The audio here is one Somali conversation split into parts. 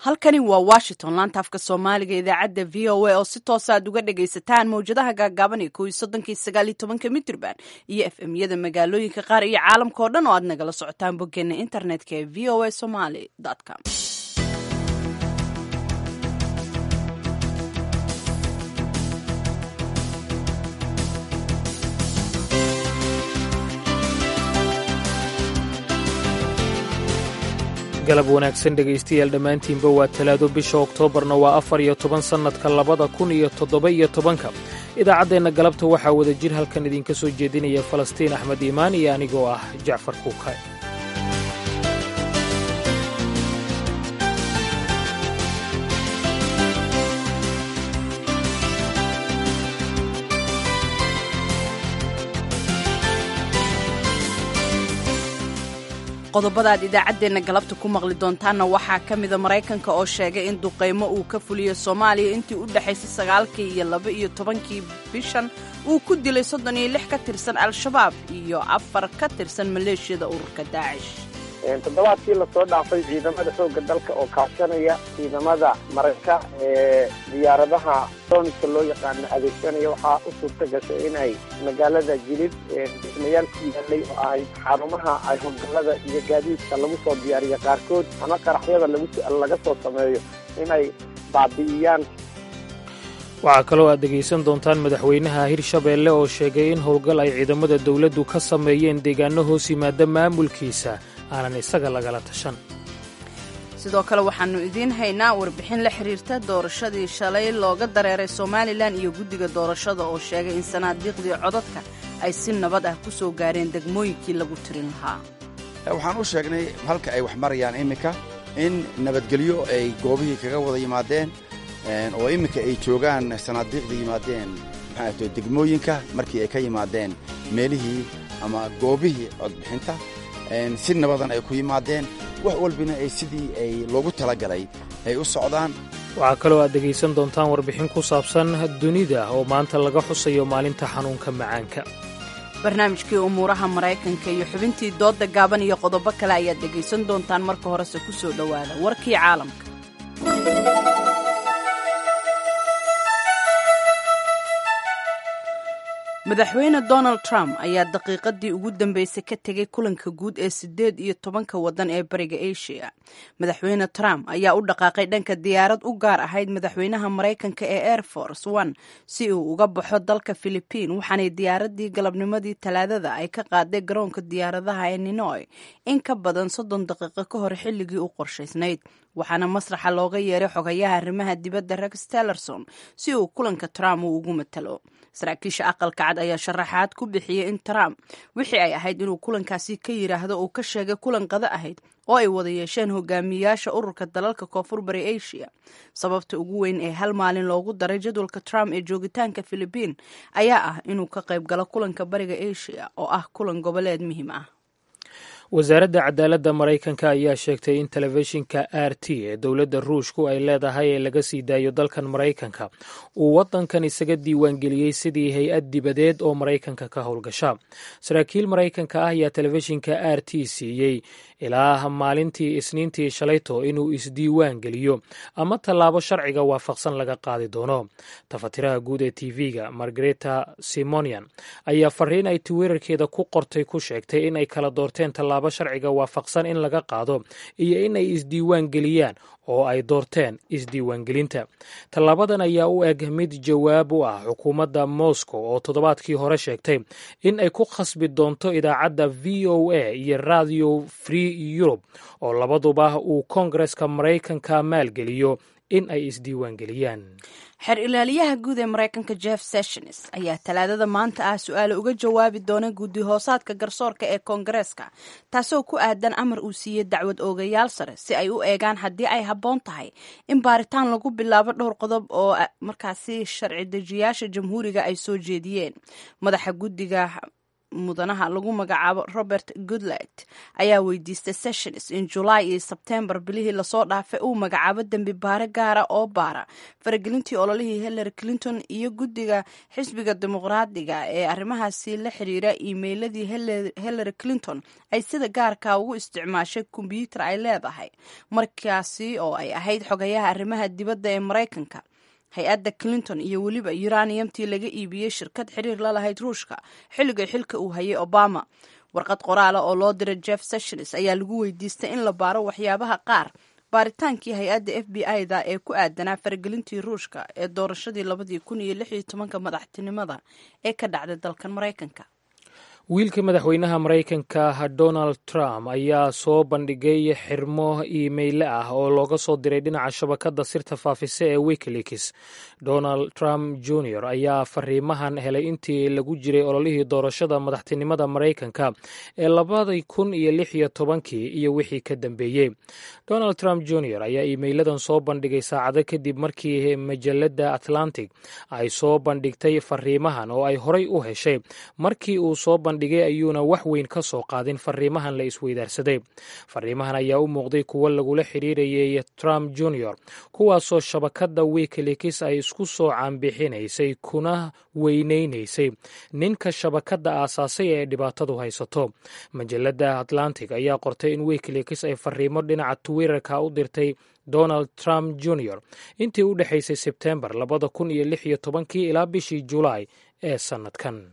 halkani waa washington laanta afka soomaaliga idaacadda v o a oo si toosa aad uga dhagaysataan mawjadaha gaagaaban ee kow iyo soddonkii sagaal iyo tobanka mitrban iyo f m yada magaalooyinka qaar iyo caalamka oo dhan oo aad nagala socotaan boggeena internetka ee v o a somaly com galab wanaagsan dhegaystayaal dhammaantiinba waa talaado bisha oktoobarna waa afar iyo toban sannadka labada kun iyo toddoba iyo tobanka idaacaddeenna galabta waxaa wada jir halkan idinka soo jeedinaya falastiin axmed iimaan iyo anigoo ah jacfar kuukay qodobada aad idaacaddeenna galabta ku maqli doontaanna waxaa ka mida maraykanka oo sheegay in duqaymo uu ka fuliyo soomaaliya intii u dhexaysay sagaalkii iyo laba iyo tobankii bishan uu ku dilay soddon iyo lix ka tirsan al-shabaab iyo afar ka tirsan maleeshiyada ururka daacish toddobaadkii lasoo dhaafay ciidamada xoogga dalka oo kaashanaya ciidamada marayka ee diyaaradaha sooniska loo yaqaano adeegsanaya waxaa u suurta gashay inay magaalada jilid dhismayaal ku yaalay oo ahayd xarumaha ay howlgallada iyo gaadiidka lagu soo diyaariya qaarkood ama qaraxyada laga soo sameeyo inay baabi'iyaan waxaa kaloo aad dhegaysan doontaan madaxweynaha hirshabeelle oo sheegay in howlgal ay ciidamada dawladdu ka sameeyeen deegaano hoos yimaada maamulkiisa aanan isaga lagala tashan sidoo kale waxaannu idiin haynaa warbixin la xiriirta doorashadii shalay looga dareeray somalilan iyo guddiga doorashada oo sheegay in sanaadiiqdii codadka ay si nabad ah ku soo gaareen degmooyinkii lagu tirin lahaa waxaan u sheegnay halka ay wax marayaan iminka in nabadgelyo ay goobihii kaga wada yimaadeen oo iminka ay joogaan sanaadiiqda yimaadeen maxaato degmooyinka markii ay ka yimaadeen meelihii ama goobihii codbixinta si nabadan ay ku yimaadeen wax walbina ay sidii ay loogu talagalay ay u socdaan waxaa kaloo aad dhegaysan doontaan warbixin ku saabsan dunida oo maanta laga xusayo maalinta xanuunka macaanka barnaamijkii umuuraha maraykanka iyo xubintii doodda gaaban iyo qodobo kale ayaad dhegaysan doontaan marka horese ku soo dhowaada warkii caalamka madaxweyne donald trump ayaa daqiiqadii ugu dambeysay ka tegay kulanka guud ee siddeed iyo tobanka waddan ee bariga asia madaxweyne trump ayaa u dhaqaaqay dhanka diyaarad u gaar ahayd madaxweynaha maraykanka ee air force one si uu uga baxo dalka philibiin waxaanay diyaaradii galabnimadii talaadada ay ka qaaday garoonka diyaaradaha ee ninoy in ka badan soddon daqiiqo ka hor xilligii u qorshaysnayd waxaana masraxa looga yeeray xogayaha arrimaha dibadda rex tellerson si uu kulanka trump uu ugu matalo saraakiisha aqalka cad ayaa sharaxaad ku bixiyey in trump wixii ay ahayd inuu kulankaasi ka yidhaahdo uu ka sheegay kulan qado ahayd oo ay wada yeesheen hogaamiyaasha ururka dalalka koonfur bari asia sababta ugu weyn ee hal maalin loogu daray jadwalka trump ee joogitaanka philibiin ayaa ah inuu ka qayb galo kulanka bariga asia oo ah kulan goboleed muhiim ah wasaaradda cadaaladda maraykanka ayaa sheegtay in telefishinka r t ee dowladda ruushku ay leedahay ee laga sii daayo dalkan maraykanka uu waddankan isaga diiwaangeliyey sidii hay-ad dibadeed oo maraykanka ka howlgasha saraakiil maraykanka ah ayaa telefishinka r t siiyey ilaa maalintii isniintii shalayto inuu isdiiwaan geliyo ama tallaabo sharciga waafaqsan laga qaadi doono tafatiraha guud ee tv-ga margareta simonian ayaa fariin ay twitter-keeda ku qortay ku sheegtay in ay kala doorteen tallaabo sharciga waafaqsan in laga qaado iyo in ay isdiiwaan geliyaan oo ay doorteen isdiiwaangelinta tallaabadan ayaa u eg mid jawaab u ah xukuumadda moscow oo toddobaadkii hore sheegtay in ay ku khasbi doonto idaacadda v o a iyo radio free europe oo labaduba uu koongareska maraykanka maalgeliyo in ay isdiiwaangeliyaan xeer ilaaliyaha guud ee maraykanka jeff sessions ayaa talaadada maanta ah su-aale uga jawaabi doona guddi hoosaadka garsoorka ee koongareeska taasoo ku aadan amar uu siiyey dacwad oogayaal sare si ay u eegaan haddii ay habboon tahay in baaritaan lagu bilaabo dhowr qodob oo markaasi sharci dejiyaasha jamhuuriga ay soo jeediyeen madaxa guddiga mudanaha lagu magacaabo robert goodlet ayaa weydiistay sessions in julaay iyo sebtembar bilihii lasoo dhaafay uu magacaabo dembi baare gaara oo baara faragelintii ololihii hillary clinton iyo guddiga xisbiga dimuqraadiga ee arrimahaasi la xiriira iimeyladii hillary clinton ay sida gaarka ugu isticmaashay kombyuutar ay leedahay markaasi oo ay ahayd xogayaha arrimaha dibadda ee maraykanka hay-adda clinton iyo weliba uraniumtii laga iibiyey shirkad xiriir la lahayd ruushka xilligay xilka uu hayay obama warqad qoraala oo loo diray jeff sessions ayaa lagu weydiistay in la baaro waxyaabaha qaar baaritaankii hay-adda f b i da ee ku aadanaa faragelintii ruushka ee doorashadii labadii kun iyo lix iyo tobanka madaxtinimada ee ka dhacday dalkan maraykanka wiilka madaxweynaha maraykanka donald trump ayaa soo bandhigay xirmo iimeyle ah oo looga soo diray dhinaca shabakadda sirta faafisa ee wikileaks donald trump jr ayaa fariimahan helay intii lagu jiray ololihii doorashada madaxtinimada maraykanka ee labadii kun iyo lix iyo tobankii iyo wixii ka dambeeyey donald trump jr ayaa iimeyladan soo bandhigay saacado kadib markii majalada atlantic ay soo bandhigtay fariimahan oo ay horay u heshay markii uu soo dhigay ayuuna wax weyn ka soo qaadin fariimahan la isweydaarsaday fariimahan ayaa u muuqday kuwo lagula xiriirayay trump jr kuwaasoo shabakadda wikileaks ay isku soo caanbixinaysay kuna weyneynaysay ninka shabakadda aasaasay ee dhibaatadu haysato majalada atlantic ayaa qortay in wikileaks ay fariimo dhinaca twitterka u dirtay donald trump jr intii u dhexaysay sebtembar labada kun iyo lix iyo tobankii ilaa bishii julaay ee sannadkan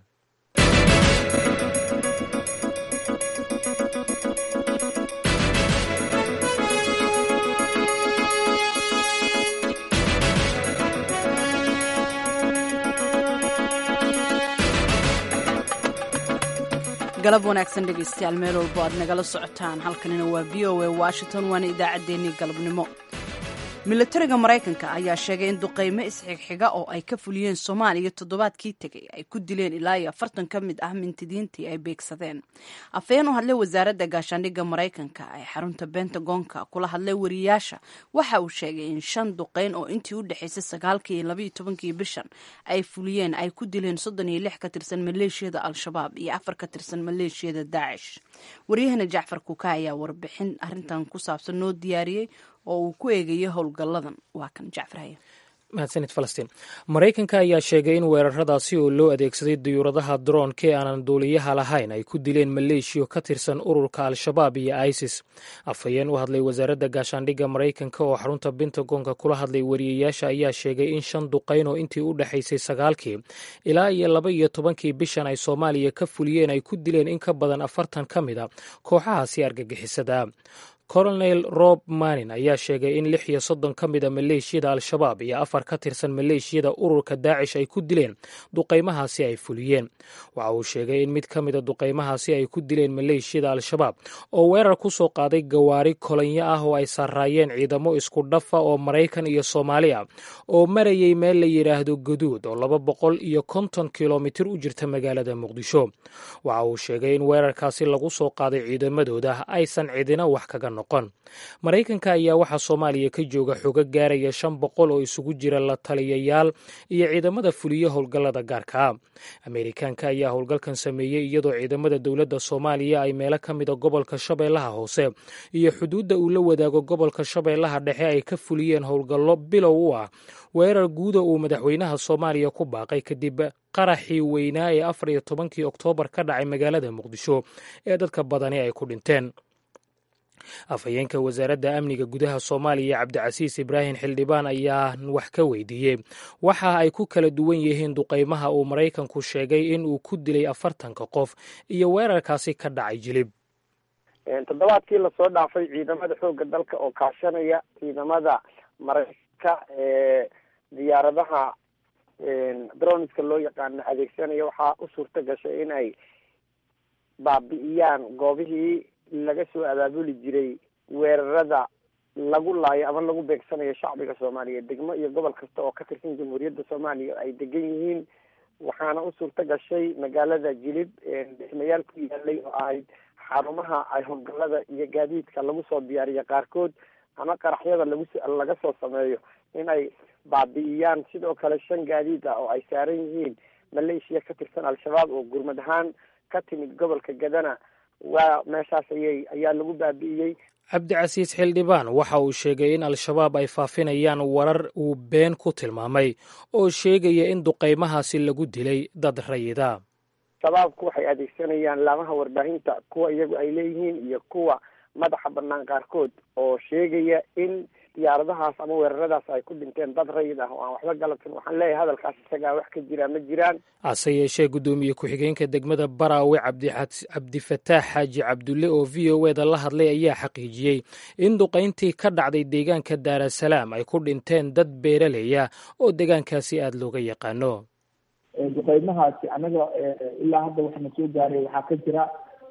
galab wanaagsan dhegaystayaal meel walbo aad nagala socotaan halkanina waa v o a washington waana idaacaddeenii galabnimo milatariga maraykanka ayaa sheegay in duqaymo isxigxiga oo ay ka fuliyeen soomaaliya toddobaadkii tegay ay ku dileen ilaa iyo afartan ka mid ah mintidiintii ay beegsadeen afhayeen u hadlay wasaaradda gaashaandhigga maraykanka ee xarunta bentagonka kula hadlay wariyaasha waxa uu sheegay in shan duqayn oo intii u dhexaysay sagaalkii iyo labaiyo tobankii bishan ay fuliyeen ay ku dileen soddon iyo lix ka tirsan maleeshiyada al-shabaab iyo afar ka tirsan maleeshiyada daacish waryahana jacfar kuka ayaa warbixin arrintan ku saabsan noo diyaariyey oo uu ku eegayo howlgalladan waa kan jacfarhaya mahadsanid falastiin maraykanka ayaa sheegay in weeraradaasi oo loo adeegsaday diyuuradaha droonka ee aanan duuliyaha lahayn ay ku dileen maleeshiyo ka tirsan ururka al-shabaab iyo isis afhayeen u hadlay wasaaradda gaashaandhigga maraykanka oo xarunta bentagonka kula hadlay wariyayaasha ayaa sheegay in shan duqayn oo intii u dhexaysay sagaalkii ilaa iyo laba iyo tobankii bishan ay soomaaliya ka fuliyeen ay ku dileen in ka badan afartan ka mid a kooxahaasi argagixisada colonel rob manin ayaa sheegay in lix iyo soddon ka mid a maleeshiyada al-shabaab iyo afar ka tirsan maleeshiyada ururka daacish ay ku dileen duqaymahaasi ay fuliyeen waxa uu sheegay in mid ka mida duqaymahaasi ay ku dileen maleeshiyada al-shabaab oo weerar ku soo qaaday gawaari kolonyo ah oo ay saaraayeen ciidamo isku dhafa oo maraykan iyo soomaali ah oo marayay meel la yidhaahdo gaduud oo laba boqol iyo konton kilomitir u jirta magaalada muqdisho waxa uu sheegay in weerarkaasi lagu soo qaaday ciidamadooda aysan cidina wax kaga maraykanka ayaa waxaa soomaaliya ka jooga xogo gaaraya shan boqol oo isugu jira la taliyayaal iyo ciidamada fuliya howlgallada gaarka ah ameerikaanka ayaa howlgalkan sameeyey iyadoo ciidamada dowladda soomaaliya ay meelo ka mida gobolka shabeellaha hoose iyo xuduudda uu la wadaago gobolka shabeellaha dhexe ay ka fuliyeen howlgallo bilow u ah weerar guuda uu madaxweynaha soomaaliya ku baaqay kadib qaraxii weynaa ee afar iyo tobankii oktoobar ka dhacay magaalada muqdisho ee dadka badani ay ku dhinteen afhayeenka wasaaradda amniga gudaha soomaaliya cabdicasiis ibraahim xildhibaan ayaa wax ka weydiiyey waxa ay ku kala duwan yihiin duqaymaha uu maraykanku sheegay in uu ku dilay afartanka qof iyo weerarkaasi ka dhacay jilib toddobaadkii lasoo dhaafay ciidamada xoogga dalka oo kaashanaya ciidamada maraykanka ee diyaaradaha droniska loo yaqaano adeegsanaya waxaa u suurta gashay in ay baabi'iyaan goobihii laga soo abaabuli jiray weerarada lagu laayo ama lagu beegsanayo shacbiga soomaaliyeed degmo iyo gobol kasta oo ka tirsan jamhuuriyadda soomaaliya ay degan yihiin waxaana u suurta gashay magaalada jilib dhismayaal ku yaalay oo ahayd xarumaha ay howlgallada iyo gaadiidka lagu soo diyaariyo qaarkood ama qaraxyada lagu laga soo sameeyo in ay baabi'iyaan sidoo kale shan gaadiid ah oo ay saaran yihiin maleeshiya ka tirsan al-shabaab oo gurmad ahaan ka timid gobolka gadana waa meeshaas ayay ayaa lagu baabi'iyey cabdicasiis xildhibaan waxa uu sheegay in al-shabaab ay faafinayaan warar uu been ku tilmaamay oo sheegaya in duqaymahaasi lagu dilay dad rayida shabaabku waxay adeegsanayaan laamaha warbaahinta kuwa iyagu ay leeyihiin iyo kuwa madaxa banaan qaarkood oo sheegaya in diyaaradahaas ama weeraradaas ay ku dhinteen dad rayid ah oo aan waxba galabsan waxaan leeyahay hadalkaas isagaa wax ka jira ma jiraan hase yeeshee guddoomiye ku-xigeenka degmada baraawe cabdifataax xaaji cabdulle oo v o eda la hadlay ayaa xaqiijiyey in duqayntii ka dhacday deegaanka daarasalaam ay ku dhinteen dad beeraleya oo deegaankaasi aada looga yaqaano duqaymahaasi annaga ilaa hadda waxaana soo gaaray waxaa ka jira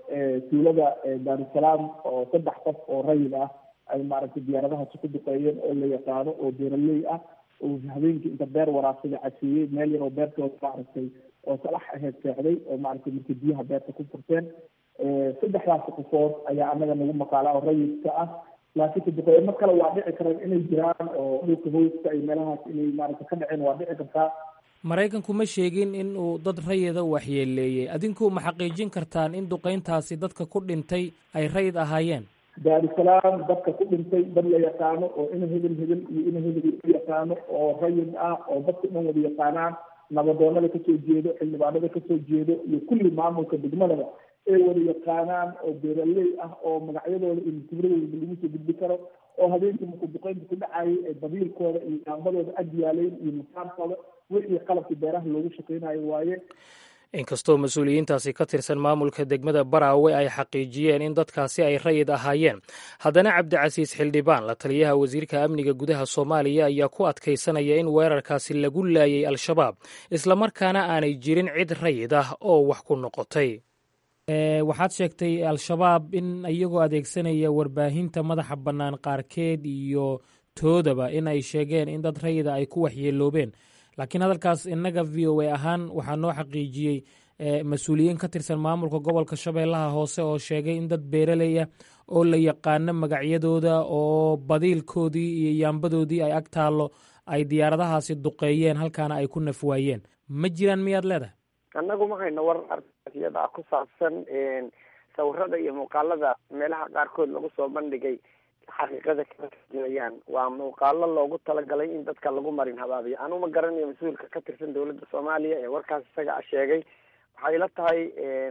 tuulada daarusalaam oo saddex qof oo rayid ah ay maaragtay diyaaradahaasi ku duqeeyeen oo la yaqaano oo beeraley ah oo habeenkii inta beer waraabsada caseeyey meel yar oo beertooda maaragtay oo salax aheyd seexday oo maaragtay markay biyaha beerta ku furteen saddexdaasi qofood ayaa annaga nagu maqaala oo rayidka ah laakiinse duqeymo kale waa dhici karaan inay jiraan oo dhulka hooska ay meelahaas inay maaragtay ka dhaceen waa dhici kartaa maraykanku ma sheegin in uu dad rayida waxyeeleeyey adinku ma xaqiijin kartaan in duqayntaasi dadka ku dhintay ay rayid ahaayeen daarusalaam dadka ku dhintay dad la yaqaano oo ina hebel hebel iyo ina hebel u yaqaano oo rayid ah oo dadka dhan wada yaqaanaan nabadoonada kasoo jeedo xildhibaanada kasoo jeedo iyo kulli maamulka degmadaba ay wada yaqaanaan oo beeraley ah oo magacyadooda iyo mukibradooda lagu soo gudbi karo oo habeenkii markuu duqeynta ku dhacayay ee babiilkooda iyo yaambadooda ag yaaleyn iyo makaarkooda wixii qalabkii beeraha loogu shaqeynayo waaye inkastoo mas-uuliyiintaasi ka tirsan maamulka degmada baraawe ay xaqiijiyeen in dadkaasi ay rayid ahaayeen haddana cabdicasiis xildhibaan la taliyaha wasiirka amniga gudaha soomaaliya ayaa ku adkaysanaya in weerarkaasi lagu laayay al-shabaab islamarkaana aanay jirin cid rayid ah oo wax ku noqotay waxaad sheegtay al-shabaab in iyagoo adeegsanaya warbaahinta madaxa bannaan qaarkeed iyo toodaba in ay sheegeen in dad rayida ay ku waxyeeloobeen laakiin hadalkaas innaga v o a ahaan waxaa noo xaqiijiyey mas-uuliyiin ka tirsan maamulka gobolka shabeellaha hoose oo sheegay in dad beeraley ah oo la yaqaano magacyadooda oo badiilkoodii iyo yaambadoodii ay ag taallo ay diyaaradahaasi duqeeyeen halkaana ay ku nafwaayeen ma jiraan miyaad leedahay annagu ma hayno war ariyada ku saabsan sawirada iyo muuqaalada meelaha qaarkood lagu soo bandhigay xaqiiqada kama tarjumayaan waa muuqaalo loogu talagalay in dadka lagu marin habaabiyo anuma garanayo mas-uulka ka tirsan dowladda soomaaliya ee warkaas isaga a sheegay waxay la tahay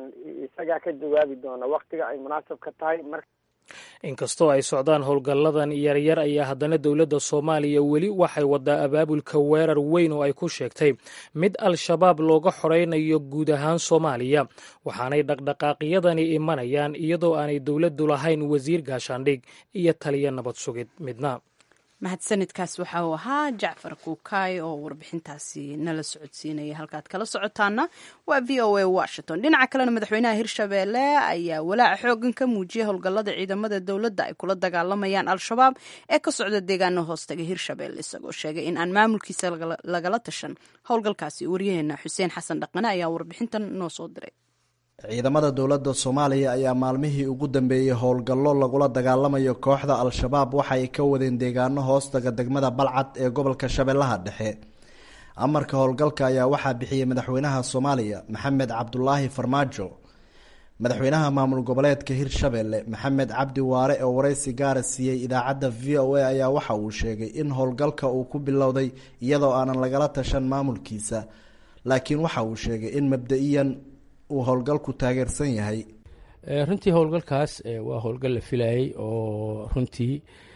isagaa ka jawaabi doona waktiga ay munaasab ka tahay mar inkastoo ay socdaan howlgalladan yaryar ayaa haddana dowladda soomaaliya weli waxay wadaa abaabulka weerar weyn oo ay ku sheegtay mid al-shabaab looga xoraynayo guud ahaan soomaaliya waxaanay dhaqdhaqaaqyadani imanayaan iyadoo aanay dowladdu lahayn wasiir gaashaandhig iyo taliya nabad sugid midna mahadsanidkaas waxa uu ahaa jacfar kuukaay oo warbixintaasi nala socodsiinaya halkaad kala socotaana waa v o a washington dhinaca kalena madaxweynaha hirshabeelle ayaa walaaca xoogan ka muujiyay howlgallada ciidamada dowladda ay kula dagaalamayaan al-shabaab ee ka socda deegaano hoostaga hirshabeelle isagoo sheegay in aan maamulkiisa lagala tashan howlgalkaasi waryaheena xuseen xasan dhaqane ayaa warbixintan noo soo diray ciidamada dowladda soomaaliya ayaa maalmihii ugu dambeeyey howlgallo lagula dagaalamayo kooxda al-shabaab waxa ay ka wadeen deegaano hoostaga degmada balcad ee gobolka shabeellaha dhexe amarka howlgalka ayaa waxaa bixiyey madaxweynaha soomaaliya maxamed cabdulaahi farmaajo madaxweynaha maamul goboleedka hirshabelle maxamed cabdi waare oo wareysi gaara siiyey idaacadda v o a ayaa waxa uu sheegay in howlgalka uu ku bilowday iyadoo aanan lagala tashan maamulkiisa laakiin waxa uu sheegay in mabda-iyan uu howlgalku taageersan yahay runtii howlgalkaas waa howlgal la filayay oo runtii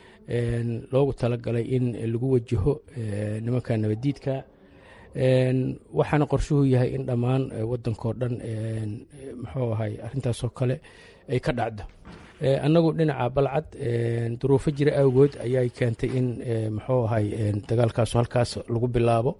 loogu talagalay in lagu wajaho nimanka nabadiidka waxaana qorshuhu yahay in dhammaan wadankao dhan muxuu ahay arintaasoo kale ay ka dhacdo annagu dhinaca balcad duruufo jira awgood ayay keentay in muxuu ahay dagaalkaasu halkaas lagu bilaabo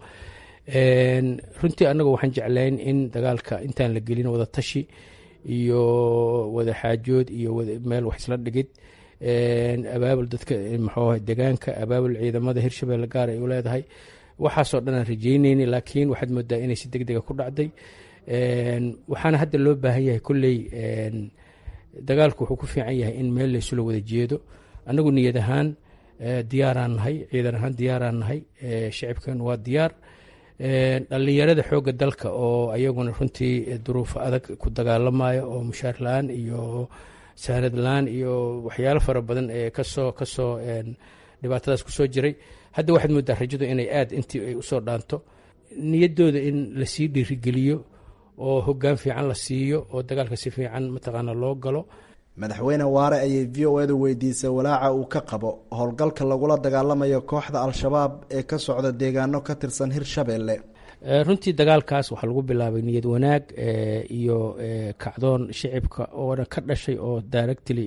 runtii annagu waxaan jeclayn in dagaalka intaan la gelin wada tashi iyo wada xaajood iyo meel wax isla dhigid abaabul dadka muxuu degaanka abaabul ciidamada hirshabelle gaar ay u leedahay waxaasoo dhan aan rajeyneyni laakiin waxaad moodaa inay si deg dega ku dhacday waxaana hadda loo baahan yahay kolley dagaalku wuxuu ku fiican yahay in meel laysula wada jeedo annagu niyad ahaan diyaaraan nahay ciidan ahaan diyaaraan nahay shicibkan waa diyaar dhallinyarada xoogga dalka oo ayaguna runtii duruufo adag ku dagaalamayo oo mushaar la-aan iyo saanad la-aan iyo waxyaalo fara badan ee kasoo kasoo dhibaatadaas kusoo jiray hadda waxaad moodaa rajadu inay aad intii ay usoo dhaanto niyaddooda in lasii dhiirigeliyo oo hoggaan fiican la siiyo oo dagaalka si fiican mataqaana loo galo madaxweyne waare ayay v o edu weydiisay walaaca uu ka qabo howlgalka lagula dagaalamayo kooxda al-shabaab ee ka socda deegaano ka tirsan hirshabeelle runtii dagaalkaas waxaa lagu bilaabay niyad wanaag iyo kacdoon shicibka oona ka dhashay oo directly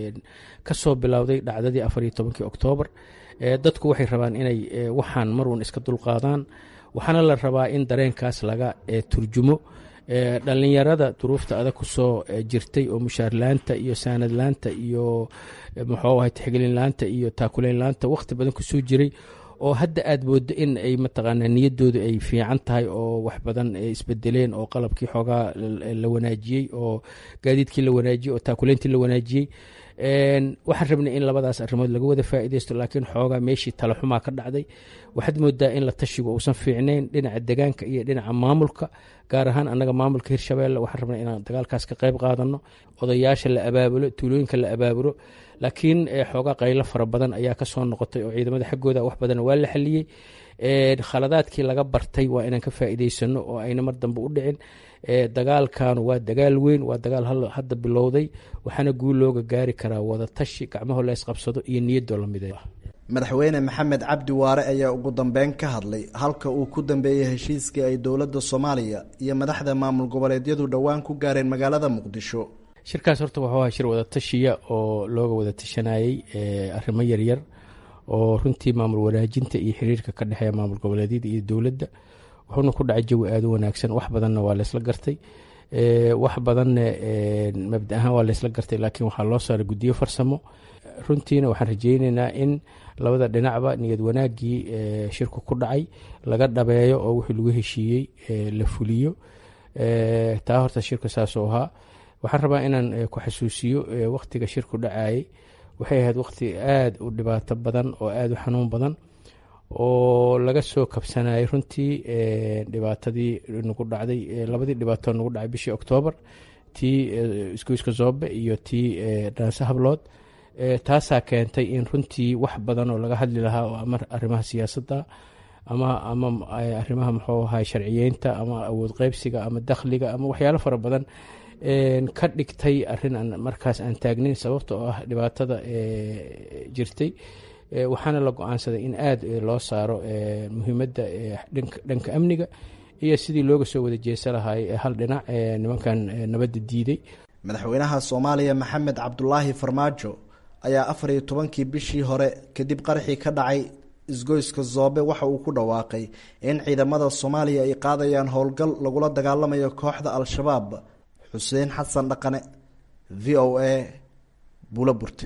kasoo bilowday dhacdadii afar iyo tobankii oktoobar dadku waxay rabaan inay waxaan marwan iska dulqaadaan waxaana la rabaa in dareenkaas laga turjumo dhallinyarada duruufta adag kusoo jirtay oo mushaarlaanta iyo saanadlaanta iyo muxuu ahay tixgelinlaanta iyo taakuleynlaanta wakhti badan kusoo jiray oo hadda aad moodo in ay mataqaanaa niyaddoodu ay fiican tahay oo wax badan isbedeleen oo qalabkii xoogaa la wanaajiyey oo gaadiidkii la wanaajiyey oo taakuleyntii la wanaajiyey waxaan rabnay in labadaas arrimood laga wada faa'iideysto laakiin xoogaa meeshii talaxumaa ka dhacday waxaad moodaa in la tashigu uusan fiicnayn dhinaca degaanka iyo dhinaca maamulka gaar ahaan annaga maamulka hirshabeelle waxaan rabnay inaan dagaalkaas ka qayb qaadano odayaasha la abaabulo tuulooyinka la abaabulo laakiin xoogaa qaylo fara badan ayaa kasoo noqotay oo ciidamada xaggooda wax badan waa la xaliyey khaladaadkii laga bartay waa inaan ka faa'iideysano oo ayna mar dambe u dhicin dagaalkan waa dagaal weyn waa dagaal hadda bilowday waxaana guul looga gaari karaa wadatashi gacmaho la isqabsado iyo niyadoo lamid madaxweyne maxamed cabdi waare ayaa ugu dambeyn ka hadlay halka uu ku dambeeyey heshiiskii ay dowladda soomaaliya iyo madaxda maamul goboleedyadu dhowaan ku gaareen magaalada muqdisho shirkaas horta wuxuu ahaa shir wadatashiya oo looga wada tashanayey arrimo yaryar oo runtii maamul wanaajinta iyo xiriirka ka dhexeeya maamul goboleedyada iyo dowladda wuxuuna ku dhacay jawi aada u wanaagsan wax badanna waa laysla gartay wax badanna mabda ahaan waa laysla gartay laakiin waxaa loo saaray guddiyo farsamo runtiina waxaan rajeyneynaa in labada dhinacba niyad wanaaggii shirku ku dhacay laga dhabeeyo oo wixii lagu heshiiyey la fuliyo taa horta shirka saasuu ahaa waxaan rabaa inaan ku xasuusiyo wakhtiga shirku dhacayay waxay ahayd wakhti aada u dhibaato badan oo aada u xanuun badan oo laga soo kabsanayay runtii dhibaatadii nagu dhacday labadii dhibaatoo nagu dhacay bishii oktoobar tii isgoyska zoobe iyo tii dhaanse hablood taasaa keentay in runtii wax badan oo laga hadli lahaa oo ama arrimaha siyaasadda ama ama arrimaha muxuu ahay sharciyeynta ama awood qeybsiga ama dakhliga ama waxyaalo fara badan ka dhigtay arrin aan markaas aan taagnayn sababta oo ah dhibaatada jirtay waxaana la go-aansaday in aada loo saaro muhiimadda dhanka amniga iyo sidii looga soo wada jeesa lahay hal dhinac nimankan nabadda diiday madaxweynaha soomaaliya maxamed cabdulaahi farmaajo ayaa afar iyo tobankii bishii hore kadib qaraxii ka dhacay isgoyska zoobe waxa uu ku dhawaaqay in ciidamada soomaaliya ay qaadayaan howlgal lagula dagaalamayo kooxda al-shabaab xuseen xasan dhaqane v o a bulo burte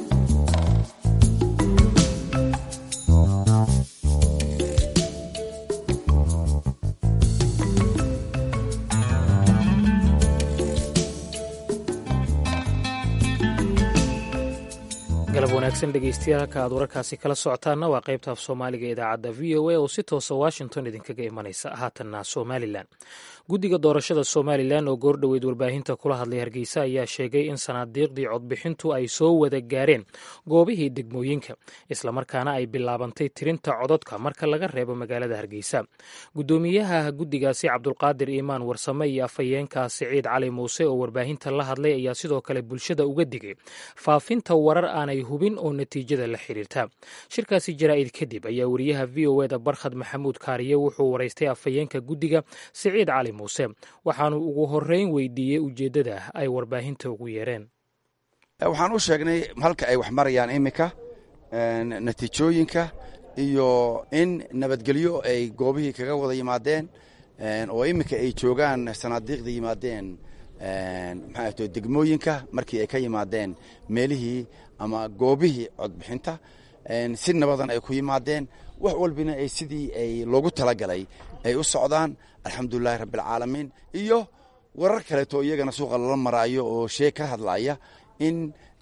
galab wanaagsan dhegeystayaal halka aad wararkaasi kala socotaanna waa qaybta af soomaaliga idaacadda v o a oo si toosa washington idinkaga imanaysa haatanna somalilan guddiga doorashada somalilan oo goordhoweyd warbaahinta kula hadlay hargeysa ayaa sheegay in sanaadiiqdii codbixintu ay soo wada gaareen goobihii degmooyinka islamarkaana ay bilaabantay tirinta cododka marka laga reebo magaalada hargeysa guddoomiyaha guddigaasi cabdulqaadir iimaan warsame iyo afhayeenka siciid cali muuse oo warbaahinta la hadlay ayaa sidoo kale bulshada uga digay faafinta warar aanay hubin oo natiijada la xiriirta shirkaasi jaraa'id kadib ayaa wariyaha v o eda barkhad maxamuud kaariye wuxuu waraystay afhayeenka guddiga siciid cali muuse waxaanu ugu horeyn weydiiyey ujeeddada ay warbaahinta ugu yeereen waxaan u sheegnay halka ay wax marayaan iminka natiijooyinka iyo in nabadgelyo ay goobihii kaga wada yimaadeen oo iminka ay joogaan sanaadiiqda yimaadeen maxaa to degmooyinka markii ay ka yimaadeen meelihii ama goobihii codbixinta si nabadan ay ku yimaadeen wax walbina ay sidii ay loogu talagalay ay u socdaan alxamdulilahi rabbialcaalamiin iyo warar kaleeto iyagana suuqa lala maraayo oo shee ka hadlaya in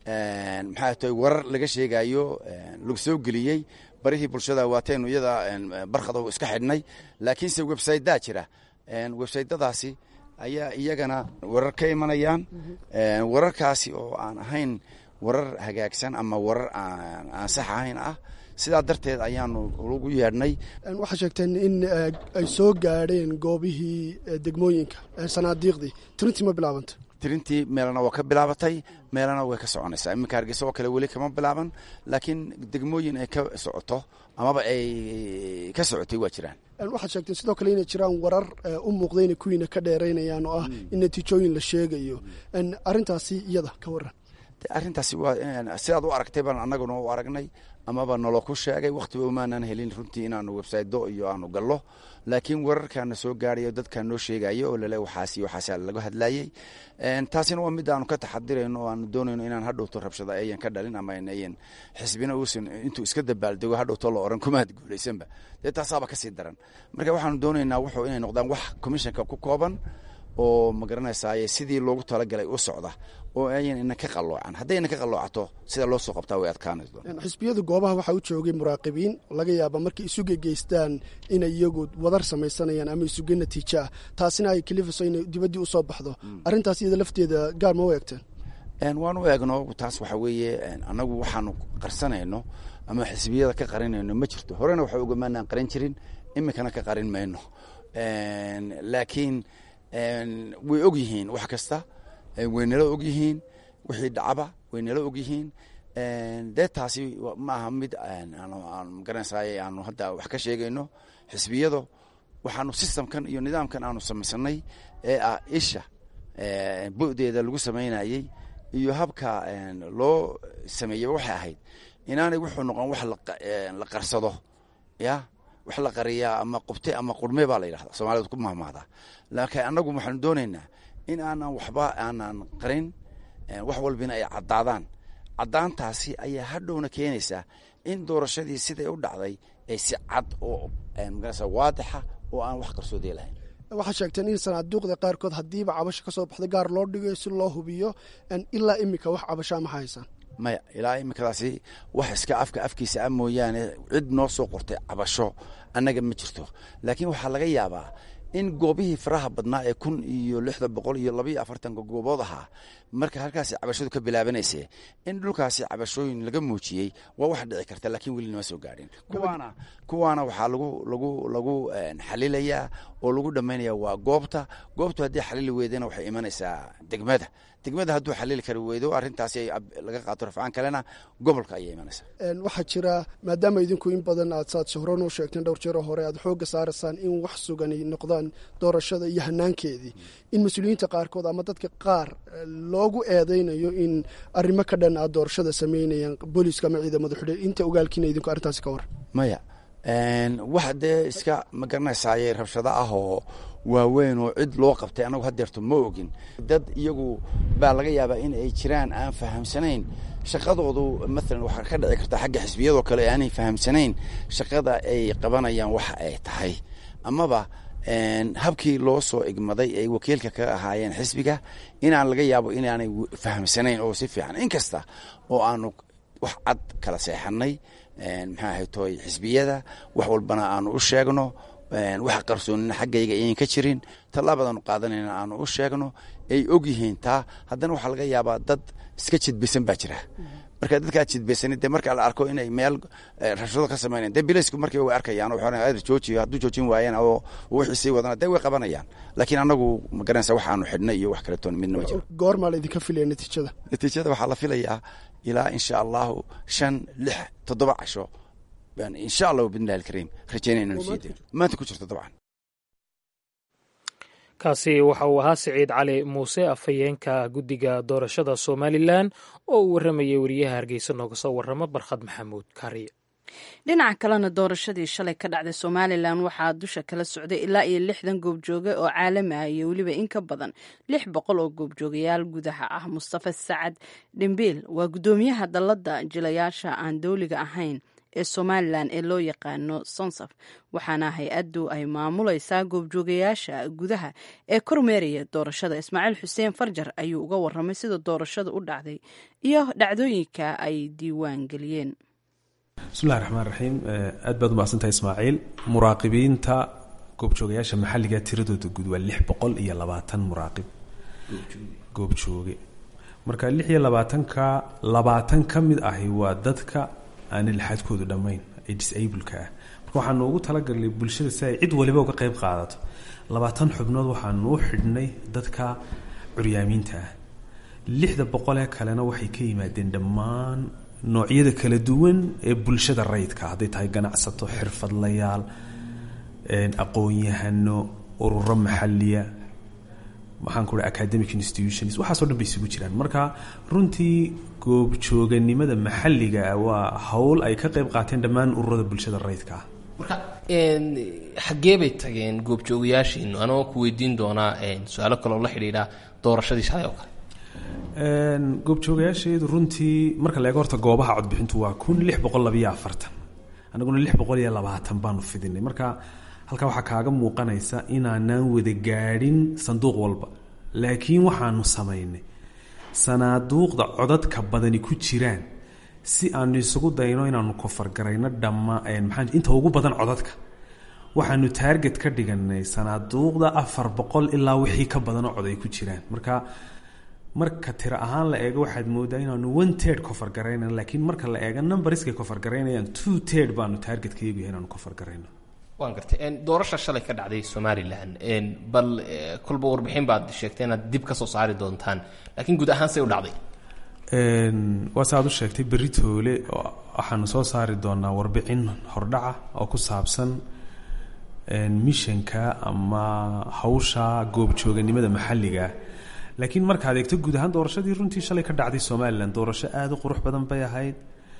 maxaa tahay warar laga sheegayo lagu soo geliyey barihii bulshada waataynu iyada barkhada iska xidhnay laakiinse websaydaa jira websaytadaasi ayaa iyagana warar ka imanayaan wararkaasi oo aan ahayn warar hagaagsan ama warar aan sax ahayn ah sidaa darteed ayaanu ugu yeedhnay waxaa sheegteen in ay soo gaadheen goobihii degmooyinka sanaadiiqdii tirintii ma bilaabanta tirintii meelana waa ka bilaabatay meelana way ka soconaysaa iminka hargeysa oo kale weli kama bilaaban laakiin degmooyin ay ka socoto amaba ay ka socotay waa jiraan waxaad sheegteen sidoo kale inay jiraan warar u muuqda inay kuwiina ka dheeraynayaan oo ah in natiijooyin la sheegayo arrintaasi iyada ka waran arrintaasi waa sidaad u aragtay baan annaguna u aragnay amaba nalo ku sheegay wakhtiba umaanan helin runtii inaanu websaydo iyo aanu gallo laakiin wararkaana soo gaarayo dadkaa noo sheegayo oo lale waxaas iyo waxaasa laga hadlayey taasina waa mid aanu ka taxadirayno oo aanu doonayno inaan hadhowto rabshada ayan ka dhalin ama ayan xisbina uusan intuu iska dabaaldego hadhowto la oran kumaad guulaysanba dee taasaaba kasii daran marka waxaanu doonaynaa wuxuu inay noqdaan wax commissionka ku kooban oo ma garanaysaay sidii loogu talagalay u socda oo ayan ina ka qaloocan haddayna ka qaloocato sida loo soo qabtaa way adkaanayso xisbiyada goobaha waxaa u joogay muraaqibiin laga yaaba markay isuga geystaan inay iyagu wadar samaysanayaan ama isuga natiijo ah taasina ay kalifayso inay dibaddii usoo baxdo arrintaas iyada lafteeda gaar ma u eegteen waan u eegno taas waxa weeye annagu waxaanu qarsanayno ama xisbiyada ka qarinayno ma jirto horena waxa ogamaanaan qarin jirin iminkana ka qarin mayno laakiin way og yihiin wax kasta way nala og yihiin wixii dhacaba way nala og yihiin dee taasi maaha mid magaranaysaay aanu hadda wax ka sheegayno xisbiyado waxaanu systemkan iyo nidaamkan aanu samaysanay ee ah isha bu'deeda lagu samaynayey iyo habka loo sameeyey waxay ahayd inaanay wuxuu noqon wax la qarsado ya wax la qariyaa ama qubte ama qurme baa la yidhahda soomaalida ku mahmahdaa laakiin annagu waxaanu doonaynaa in aanan waxba aanan qarin wax walbina ay caddaadaan caddaantaasi ayaa hadhowna keenaysaa in doorashadii siday u dhacday ay si cad oo magarasa waadixa oo aan wax qarsoodee lahayn waxaad sheegteen in sanaaduuqda qaarkood haddiiba cabasho ka soo baxda gaar loo dhigayo si loo hubiyo ilaa iminka wax cabashaa ma haysaan maya ilaa iminkadaasi wax iska afka afkiisa a mooyaane cid noo soo qortay cabasho annaga ma jirto laakiin waxaa laga yaabaa in goobihii faraha badnaa ee kun iyo lixda boqol iyo labaiyo afartanka goobood ahaa marka halkaasi cabashadu ka bilaabanayse in dhulkaasi cabashooyin laga muujiyey waa wax dhici karta laakiin weli nama soo gaadhin kuwaana kuwaana waxaa lagu lagu lagu xalilayaa oo lagu dhammaynaya waa goobta goobtu haddii xalili weydana waxay imanaysaa degmada degmada hadduu xalili kari weydo arrintaasi laga qaato rafcaan kalena gobolka ayay imanaysaa waxaa jira maadaama idinku in badan aad saad shahro noo sheegteen dhowr jeero hore aad xoogga saaraysaan in wax sugani noqdaan doorashada iyo hanaankeedii in mas-uuliyiinta qaarkood ama dadka qaar loogu eedeynayo in arrimo ka dhan aad doorashada samaynayaan booliiska ama ciidamada xidhe inta ogaalkiina idinku arrintaasi ka war maya wax dee iska ma garanaysaayey rabshado ah oo waaweyn oo cid loo qabtay anagu hadeerto ma ogin dad iyagu baa laga yaabaa in ay jiraan aan fahamsanayn shaqadoodu maalan waxaa ka dhici karta xagga xisbiyadoo kale aanay fahamsanayn shaqada ay qabanayaan waxa ay tahay amaba habkii loo soo igmaday ay wakiilka ka ahaayeen xisbiga inaan laga yaabo inaanay fahamsanayn oo si fiican inkasta oo aanu wax cad kala seexanay maxaa ahay toy xisbiyada wax walbana aanu u sheegno waxa qarsoonina xaggayga ayan ka jirin tallaabadaanu qaadanayna aanu u sheegno ay og yihiin taa haddana waxaa laga yaabaa dad iska jidbisan baa jira marka dadkaa jidbaysanid dee marka la arko inay meel rabshado ka samaynayan dee bilaysku markiiba way arkayaan oo joojiyo hadduu joojin waayaan oo wixii sii wadana dee way qabanayaan laakiin annagu ma garanaysa wax aanu xidhnay iyo wax kaletoon midna ma jiro goormaa la idinka filaya natiijada natiijada waxaa la filayaa ilaa insha allahu shan lix toddoba casho baan insha allahu bidnillahi alkariim rajaynaya inanu sii dayno maanta ku jirto dabcan kaasi waxa uu ahaa siciid cali muuse afhayeenka guddiga doorashada somalilan oo uu warramayay wariyaha hargeysa nooga soo warrama barkhad maxamuud kaariye dhinaca kalena doorashadii shalay ka dhacday somalilan waxaa dusha kala socday ilaa iyo lixdan goobjooge oo caalami ah iyo weliba in ka badan lix boqol oo goobjoogayaal gudaha ah mustafa sacad dhimbiil waa guddoomiyaha dalladda jilayaasha aan dowliga ahayn ee somalilan ee loo yaqaano sonsaf waxaana hay-addu ay maamulaysaa goobjoogayaasha gudaha ee kormeeraya doorashada ismaaciil xuseen farjar ayuu uga waramay sida doorashada u dhacday iyo dhacdooyinka ay diiwaan geliyeen bismillahi raxmaan raxiim aad baad umahadsantahay ismaaciil muraaqibiinta goobjoogayaasha maxalliga tiradooda guud waa lix boqol iyo labaatan muraaqib goobjooge marka lix iyo labaatanka labaatan ka mid ahi waa dadka aan ilxaadkoodu dhammayn ee disableka ah marka waxaanu ugu talagalnay bulshada si ay cid waliba uga qayb qaadato labaatan xubnood waxaanu u xidhnay dadka curyaamiinta ah lixda boqolee kalena waxay ka yimaadeen dhammaan noocyada kala duwan ee bulshada rayidka hadday tahay ganacsato xirfadlayaal aqoon-yahano ururo maxaliya maxaan ku academic institutions waxaaso dhan bay isugu jiraan marka runtii goobjooganimada maxalliga ah waa howl ay ka qayb qaateen dhammaan ururada bulshada rayidka ah marka xaggee bay tageen goobjoogayaashiinu anagoo ku weydiin doonaa su-aalo kaloo la xidhiidha doorashadii shalay oo kale goobjoogayaasheedu runtii marka la eego horta goobaha codbixintu waa kun lix boqol labayo afartan anaguna lix boqol iyo labaatan baanu fidinay marka halkaa waxaa kaaga muuqanaysa inaanaan wada gaadhin sanduuq walba laakiin waxaanu samaynay sanaaduuqda codadka badani ku jiraan si aanu isugu dayno inaanu kofargarayno dhamma maxaa inta ugu badan codadka waxaanu taarget ka dhiganay sanaaduuqda afar boqol ilaa wixii ka badanoo cod ay ku jiraan marka marka tiro ahaan la eego waxaad moodaa inaanu one tird kofargaraynan laakiin marka la eego numberskay kofargaraynayaan two tird baanu taargetka eegaya inaanu kofargarayno waan gartay doorasha shalay ka dhacday somalilan bal kolba warbixin baad sheegtay inaad dib ka soo saari doontaan laakiin guud ahaan say u dhacday waa sa aad u sheegtay berri toole waxaanu soo saari doonaa warbixin hordhaca oo ku saabsan mishanka ama hawsha goobjooganimada maxalliga laakiin markaad eegto guud ahaan doorashadii runtii shalay ka dhacday somalilan doorasho aada u qurux badan bay ahayd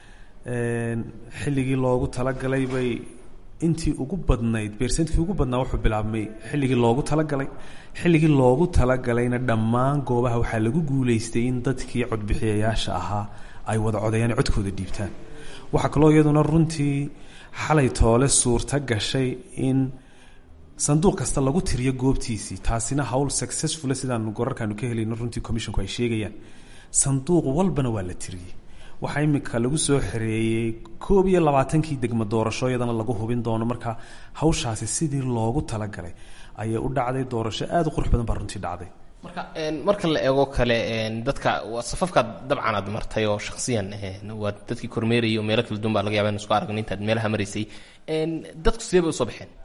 xilligii loogu talagalay bay intii ugu badnayd beersentkii ugu badnaa wuxuu bilaabmay xilligii loogu talagalay xilligii loogu talagalayna dhammaan goobaha waxaa lagu guulaystay in dadkii codbixiyayaasha ahaa ay wada codayaan codkooda dhiibtaan waxaa kaloo iyaduna runtii xalay toole suurta gashay in sanduuq kasta lagu tiriyo goobtiisii taasina hawl successfula sidaanu gorarkaanu ka helayno runtii commissionku ay sheegayaan sanduuq walbana waa la tiriyey waxaa imika lagu soo xereeyey koob iyo labaatankii degmo doorasho iyadana lagu hubin doono marka hawshaasi sidii loogu talagalay ayay u dhacday doorasho aada u qurux badan baa runtii dhacday marka marka la eego kale dadka safafkaad dabcan aad martay oo shaksiyan waa dadkii kormeerayay oo meelo kala duwan baa laga yaba in isku aragno intaad meelaha maraysay dadku sidee bay usoo baxeen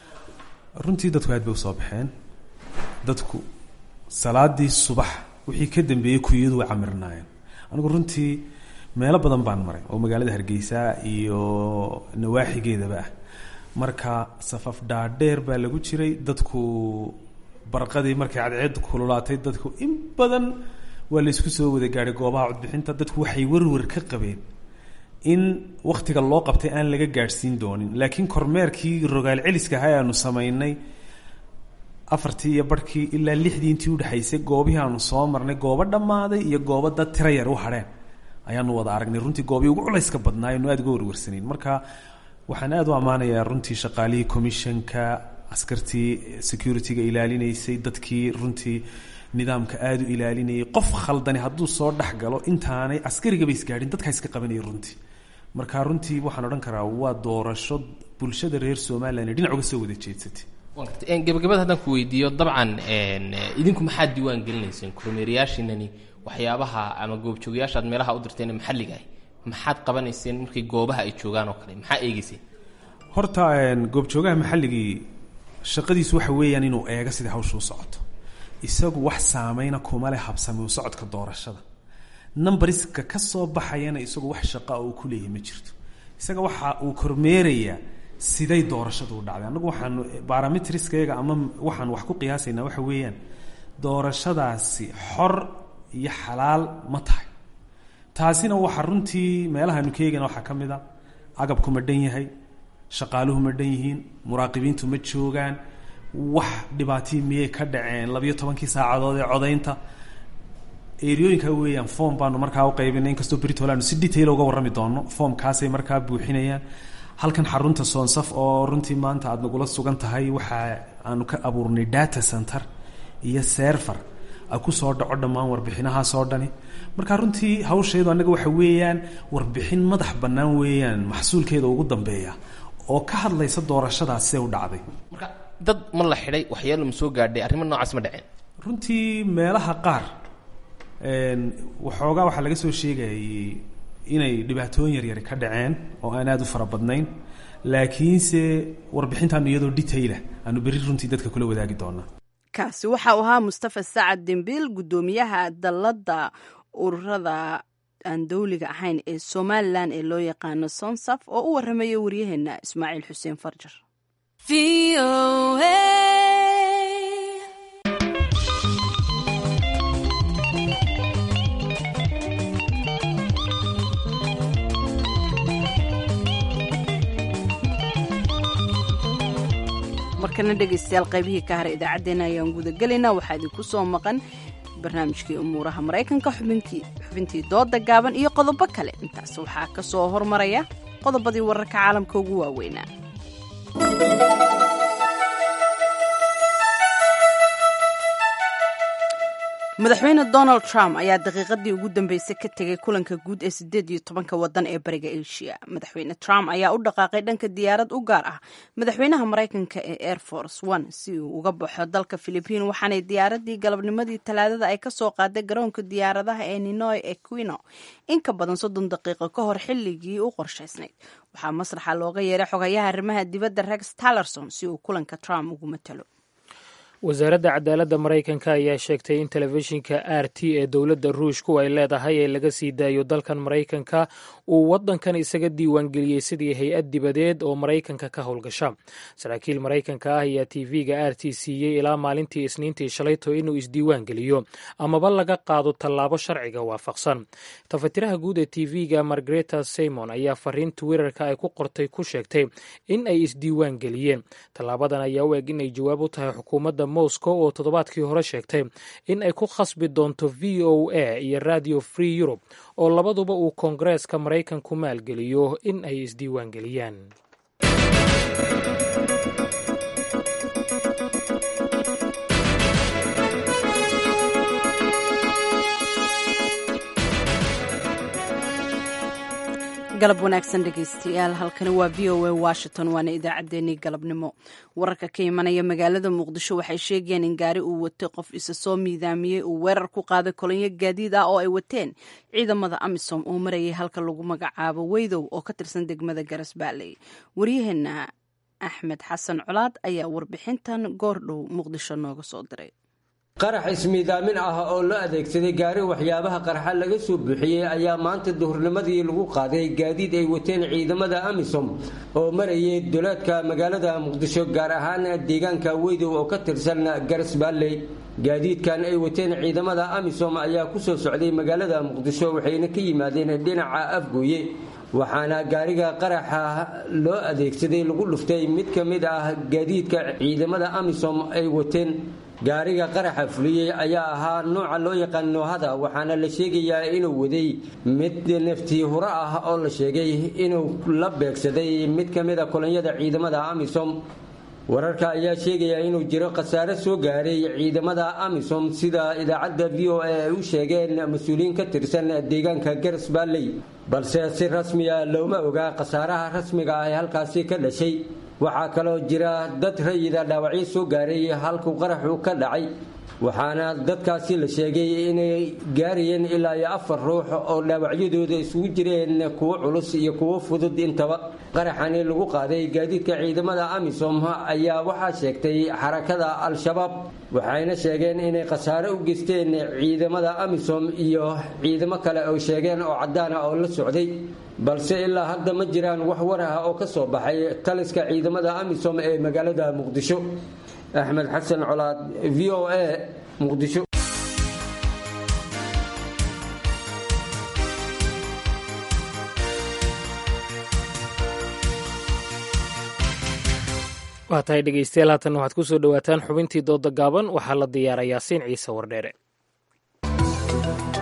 runtii dadku aad bay usoo baxeen dadku salaadii subax wixii ka dambeeyey kuyadu way camirnaayeen anigu runtii meelo badan baan maray oo magaalada hargeysa iyo nawaaxigeedaba ah marka safaf dhaadheer baa lagu jiray dadku barqadii markay cadceed kululaatay dadku in badan waa laysku soo wada gaadhay goobaha codbixinta dadku waxay warwar ka qabeen in wakhtiga loo qabtay aan laga gaadhsiin doonin laakiin kormeerkii rogaal celiska ahaa aanu samaynay afartii iyo barhkii ilaa lixdii intii udhexaysay goobihii aanu soo marnay goobo dhammaaday iyo goobo dad tira yar u hadheen ayaanu wada aragnay runtii goobii ugu culayska badnaa aynu aad uga warwarsanayn marka waxaan aada u ammaanayaa runtii shaqaalihii commissionka askartii security-ga ilaalinaysay dadkii runtii nidaamka aada u ilaalinayay qof khaldani hadduu soo dhex galo intaanay askarigaba isgaadhin dadkaa iska qabanaya runtii marka runtii waxaan odhan karaa waa doorasho bulshada reer somalilan dhinac uga soo wada jeedsatay gabagabada haddaan ku weydiiyo dabcan idinku maxaad diiwaan gelinayseen kormeerayaashiinani waxyaabaha ama goobjoogayaasha aad meelaha u dirteen maxalliga ah maxaad qabanayseen markay goobaha ay joogaan oo kale maxaa eegeyseen horta goobjoogaha maxalligii shaqadiisu waxa weeyaan inuu eego sidai hawsha u socoto isagu wax saameyna kuma leh habsami u socodka doorashada numbariska ka soo baxayana isagu wax shaqa uu ku leeyahay ma jirto isaga waxa uu kormeerayaa siday doorashadu u dhacday annagu waxaanu barometriskayaga ama waxaan wax ku qiyaasaynaa waxa weeyaan doorashadaasi xor iyo xalaal ma tahay taasina waxa runtii meelahaanu ka eegayna waxaa ka mid a agabku ma dhan yahay shaqaaluhu ma dhan yihiin muraaqibiintu ma joogaan wax dhibaatii miyay ka dhaceen labiyo tobankii saacadood ee codaynta eriyooyinka weeyaan form baanu markaa u qaybinay inkastoo britol aanu si detail uga warrami doono formkaasay markaa buuxinayaan halkan xarunta soonsaf oo runtii maanta aada nagula sugan tahay waxa aanu ka abuurnay data center iyo server a kusoo dhaco dhammaan warbixinahaasoo dhani marka runtii hawsheedu annaga waxa weeyaan warbixin madax bannaan weeyaan maxsuulkeeda ugu dambeeya oo ka hadlaysa doorashadaas see u dhacday marka dad ma la xidhay waxyaalo ma soo gaadhay arrimo noocaas ma dhaceen runtii meelaha qaar waxoogaa waxaa laga soo sheegayay inay dhibaatooyin yaryari ka dhaceen oo aan aada u fara badnayn laakiinse warbixintaanu iyadoo detailah aanu berri runtii dadka kula wadaagi doonaa kaasi waxa uu ahaa mustafa sacad dembiil guddoomiyaha dalladda ururada aan dowliga ahayn ee somalilan ee loo yaqaano sonsaf oo u warramaya waryaheena ismaaciil xuseen farjar markana dhegaystayaal qaybihii ka hara idaacaddeenna ayaan gudagelaynaa waxaa idinku soo maqan barnaamijkii umuuraha maraykanka xubintii dooda gaaban iyo qodobo kale intaas waxaa ka soo hormaraya qodobadii wararka caalamka ugu waaweynaa madaxweyne donald trump ayaa daqiiqadii ugu dambeysay ka tegay kulanka guud ee sideed iyo tobanka wadan ee bariga asia madaxweyne trump ayaa u dhaqaaqay dhanka diyaarad u gaar ah madaxweynaha maraykanka ee air force one si uu uga baxo dalka philibiin waxaanay diyaaradii galabnimadii talaadada ay kasoo qaaday garoonka diyaaradaha ee ninoy equino in ka badan soddon daqiiqo ka hor xilligii u qorshaysnayd waxaa masraxa looga yeeray xogayaha arrimaha dibadda rex tallerson si uu kulanka trump ugu matalo wasaaradda cadaaladda maraykanka ayaa sheegtay in telefishinka r t ee dowladda ruushku ay leedahay ee laga sii daayo dalkan maraykanka uu waddankan isaga diiwaangeliyey sidii hay-ad dibadeed oo maraykanka ka howlgasha saraakiil maraykanka ah ayaa t v-ga r t siiyey ilaa maalintii isniintii shalayto inuu isdiiwaangeliyo amaba laga qaado tallaabo sharciga waafaqsan tafatiraha guud ee t v-ga margreta simon ayaa fariin twitterka ay ku qortay ku sheegtay in ay isdiiwaangeliyeen tallaabadan ayaa u eg in ay jawaab u tahay xukuumadda moscow oo toddobaadkii hore sheegtay in ay ku khasbi doonto v o a iyo radio free europe oo labaduba uu koongareeska maraykanku maalgeliyo in ay isdiiwaangeliyaan galab wanaagsan dhegaystayaal halkani waa v o a washington waana idaacaddeenii galabnimo wararka ka imanaya magaalada muqdisho waxay sheegayaan in gaari uu watay qof isa soo miidaamiyey uu weerar ku qaaday kolonyo gaadiid ah oo ay wateen ciidamada amisom oo marayay halka lagu magacaabo weydow oo ka tirsan degmada garasbaaley waryaheena axmed xasan colaad ayaa warbixintan goordhow muqdisho nooga soo diray qarax ismiidaamin ah oo loo adeegsaday gaari waxyaabaha qarxa laga soo buuxiyey ayaa maanta duhurnimadii lagu qaaday gaadiid ay wateen ciidamada amisom oo marayay duleedka magaalada muqdisho gaar ahaan deegaanka weydow oo ka tirsan garsbaalley gaadiidkan ay wateen ciidamada amisom ayaa kusoo socday magaalada muqdisho waxayna ka yimaadeen dhinaca afgooye waxaana gaariga qaraxa loo adeegsaday lagu dhuftay mid ka mid ah gaadiidka ciidamada amisom ay wateen gaariga qaraxa fuliyey ayaa ahaa nooca loo yaqaan noohada waxaana la sheegayaa inuu waday mid naftii huro ah oo la sheegay inuu la beegsaday mid ka mid a kolonyada ciidamada amisom wararka ayaa sheegaya inuu jiro khasaare soo gaaray ciidamada amisom sida idaacadda v o a ay u sheegeen mas-uuliyiin ka tirsan deegaanka garas baalley balse si rasmiya looma ogaa khasaaraha rasmiga ah ee halkaasi ka dhashay waxaa kaloo jira dad rayida dhaawacyo soo gaaray halkuu qaraxu ka dhacay waxaana dadkaasi la sheegay inay gaarayeen ilaa iyo afar ruux oo dhaawacyadooda isugu jireen kuwo culus iyo kuwo fudud intaba qaraxani lagu qaaday gaadiidka ciidamada amisom ayaa waxaa sheegtay xarakada al-shabaab waxayna sheegeen inay khasaare u geysteen ciidamada amisom iyo ciidamo kale oo sheegeen oo caddaana oo la socday balse ilaa hadda ma jiraan wax war ah oo ka soo baxay taliska ciidamada amisom ee magaalada muqdisho axmed xasan colaad v o a muqdisho waa tahay dhegeystayaal haatan waxaad ku soo dhowaataan xubintii dooda gaaban waxaa la diyaara yaasiin ciise wardheere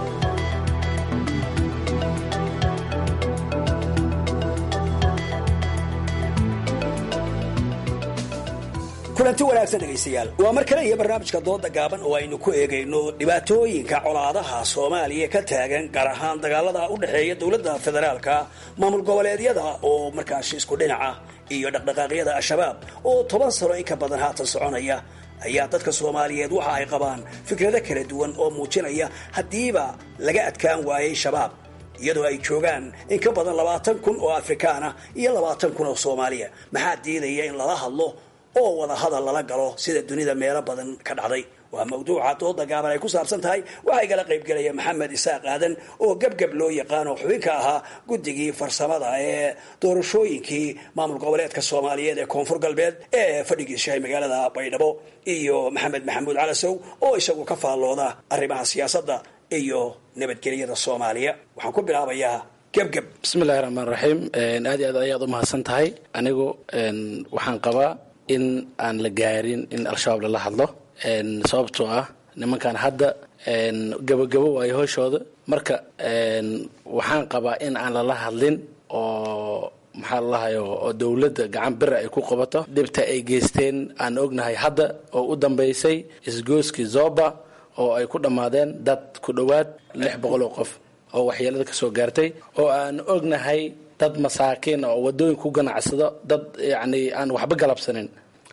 kulanti wanaagsan dhegaystayaal waa mar kale iyo barnaamijka dooda gaaban oo aynu ku eegayno dhibaatooyinka colaadaha soomaaliya ka taagan gaar ahaan dagaalada u dhexeeya dowladda federaalka maamul goboleedyada oo markaasi isku dhinaca iyo dhaqdhaqaaqyada al-shabaab oo toban sano in ka badan haatan soconaya ayaa dadka soomaaliyeed waxa ay qabaan fikrado kala duwan oo muujinaya haddiiba laga adkaan waayay shabaab iyadoo ay joogaan in ka badan labaatan kun oo afrikaan ah iyo labaatan kun oo soomaaliya maxaa diidaya in lala hadlo oo wada hadal lala galo sida dunida meelo badan ka dhacday waa mawduuca dooda gaaban ay ku saabsan tahay waxaa igala qaybgelaya maxamed isaaq aadan oo gebgeb loo yaqaan oo xubinka ahaa guddigii farsamada ee doorashooyinkii maamul goboleedka soomaaliyeed ee koonfur galbeed ee fadhigiishahay magaalada baydhabo iyo maxamed maxamuud calasow oo isagu ka faallooda arrimaha siyaasadda iyo nabadgelyada soomaaliya waxaan ku bilaabayaa gebgeb bismillahi raxmaan raxiim aad iyo aad ayaad u mahadsan tahay anigu waxaan qabaa in aan la gaarin in al-shabaab lala hadlo sababtoo ah nimankan hadda gabagabo waayo hooshooda marka waxaan qabaa in aan lala hadlin oo maxaa lalahayo oo dowladda gacan bira ay ku qabato dhibta ay geysteen aan ognahay hadda oo u dambaysay isgooskii zoba oo ay ku dhammaadeen dad ku dhowaad lix boqol oo qof oo waxyeelada ka soo gaartay oo aan ognahay dad masaakiin oo wadooyin ku ganacsado dad yacni aan waxba galabsanin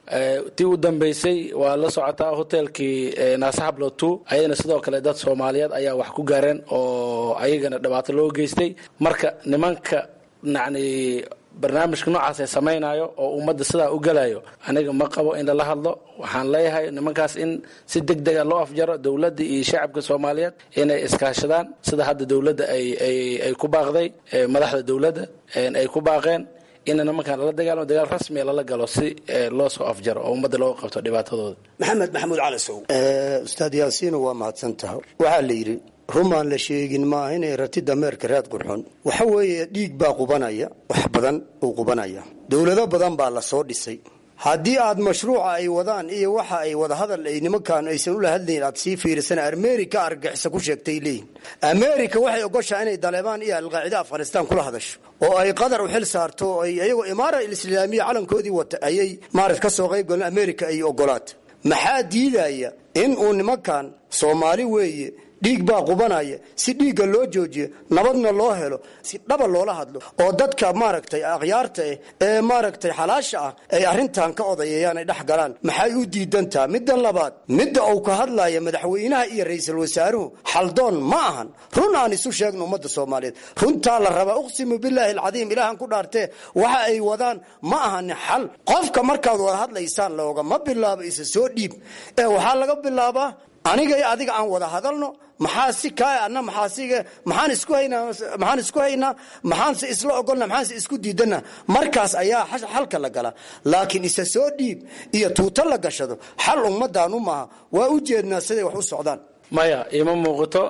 tii u dambaysay waa la socotaa hotelkii naasahablo two ayadana sidoo kale dad soomaaliyeed ayaa wax ku gaareen oo ayagana dhibaato loo geystay marka nimanka yacni barnaamijka noocaas ay samaynayo oo ummadda sidaa u galayo aniga ma qabo in lala hadlo waxaan leeyahay nimankaas in si deg dega loo afjaro dowladda iyo shacabka soomaaliyeed inay iskaashadaan sida hadda dowladda ay ay ay ku baaqday madaxda dowladda ay ku baaqeen in nimankan lala dagaalamo dagaal rasmiya lala galo si loo soo afjaro oo ummadda looga qabto dhibaatadooda maxamed maxamuud calasow ustaad yaasiino waa mahadsantaha waxaa la yidhi rumaan la sheegin maaha inay rati dameerka raad qurxon waxa weeye dhiig baa qubanaya wax badan uu qubanaya dowlado badan baa la soo dhisay haddii aad mashruuca ay wadaan iyo waxa ay wadahadal ay nimankan aysan ula hadlayn aad sii fiirisana america argagixisa ku sheegtay leeyihin america waxay ogoshaa inay daleebaan iyo alqaacida afghanistan kula hadasho oo ay qatar u xil saarto oo ay iyagoo imaara alislaamiya calankoodii wata ayay maarat ka soo qayb galeen america ay ogolaata maxaa diidaya in uu nimankan soomaali weeye dhiig baa qubanaya si dhiigga loo joojiyo nabadna loo helo si dhaba loola hadlo oo dadka maaragtay akhyaarta eh ee maaragtay xalaasha ah ay arrintan ka odayeeyaan ay dhex galaan maxay u diidantaa midda labaad midda uu ka hadlaya madaxweynaha iyo ra-iisul wasaaruhu xaldoon ma ahan run aan isu sheegno ummadda soomaaliyeed runtaa la rabaa uqsimu bilaahi alcadiim ilaahan ku dhaartee waxa ay wadaan ma ahani xal qofka markaad wada hadlaysaan loogama bilaabo isa soo dhiib ee waxaa laga bilaabaa aniga iyo adiga aan wada hadalno maxaa si kaa ana maxaasig maxaan isku haynaa maxaan isku haynaa maxaanse isla ogolna maxaanse isku diidana markaas ayaa xalka la galaa laakiin isa soo dhiib iyo tuuto la gashado xal ummaddaanu maaha waa u jeednaa siday wax u socdaan maya ima muuqato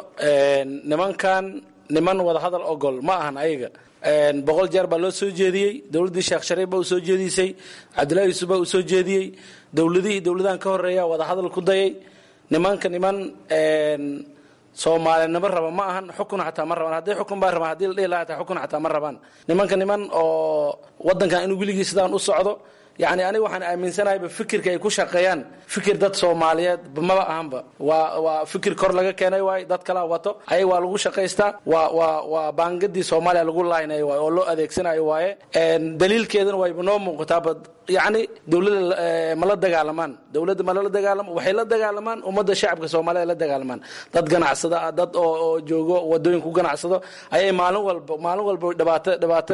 nimankan niman wada hadal ogol ma ahan ayaga boqol jeer baa loo soo jeediyey dowladdii sheekh shariif baa u soo jeedisay cabdillahi yuusuf baa u soo jeediyey dowladihii dowladahan ka horeeya wada hadal ku dayay nimanka niman soomaalinimo raba ma ahan xukun xataa ma rabaan hadday xukun baa rabaan hadii la dhihi lahaa hataa xukun xataa ma rabaan nimanka niman oo waddankan inuu weligii sidaan u socdo yacni aniga waxaan aaminsanahayba fikirka ay ku shaqeeyaan fikir dad soomaaliyeed maba ahanba waa waa fikir kor laga keenay waaye dad kalaa wato ayag waa lagu shaqaystaa waa waa waa baangadii soomaaliya lagu laaynayo waaye oo loo adeegsanayo waaye daliilkeedana wayba noo muuqataaba yacni dowladda ma la dagaalamaan dowladda ma lala dagaalamo waxay la dagaalamaan ummadda shacabka soomaaliyed la dagaalamaan dad ganacsada ah dad oo oo joogo wadooyin ku ganacsado ayay maalin walba maalin walba dhibaato dhibaato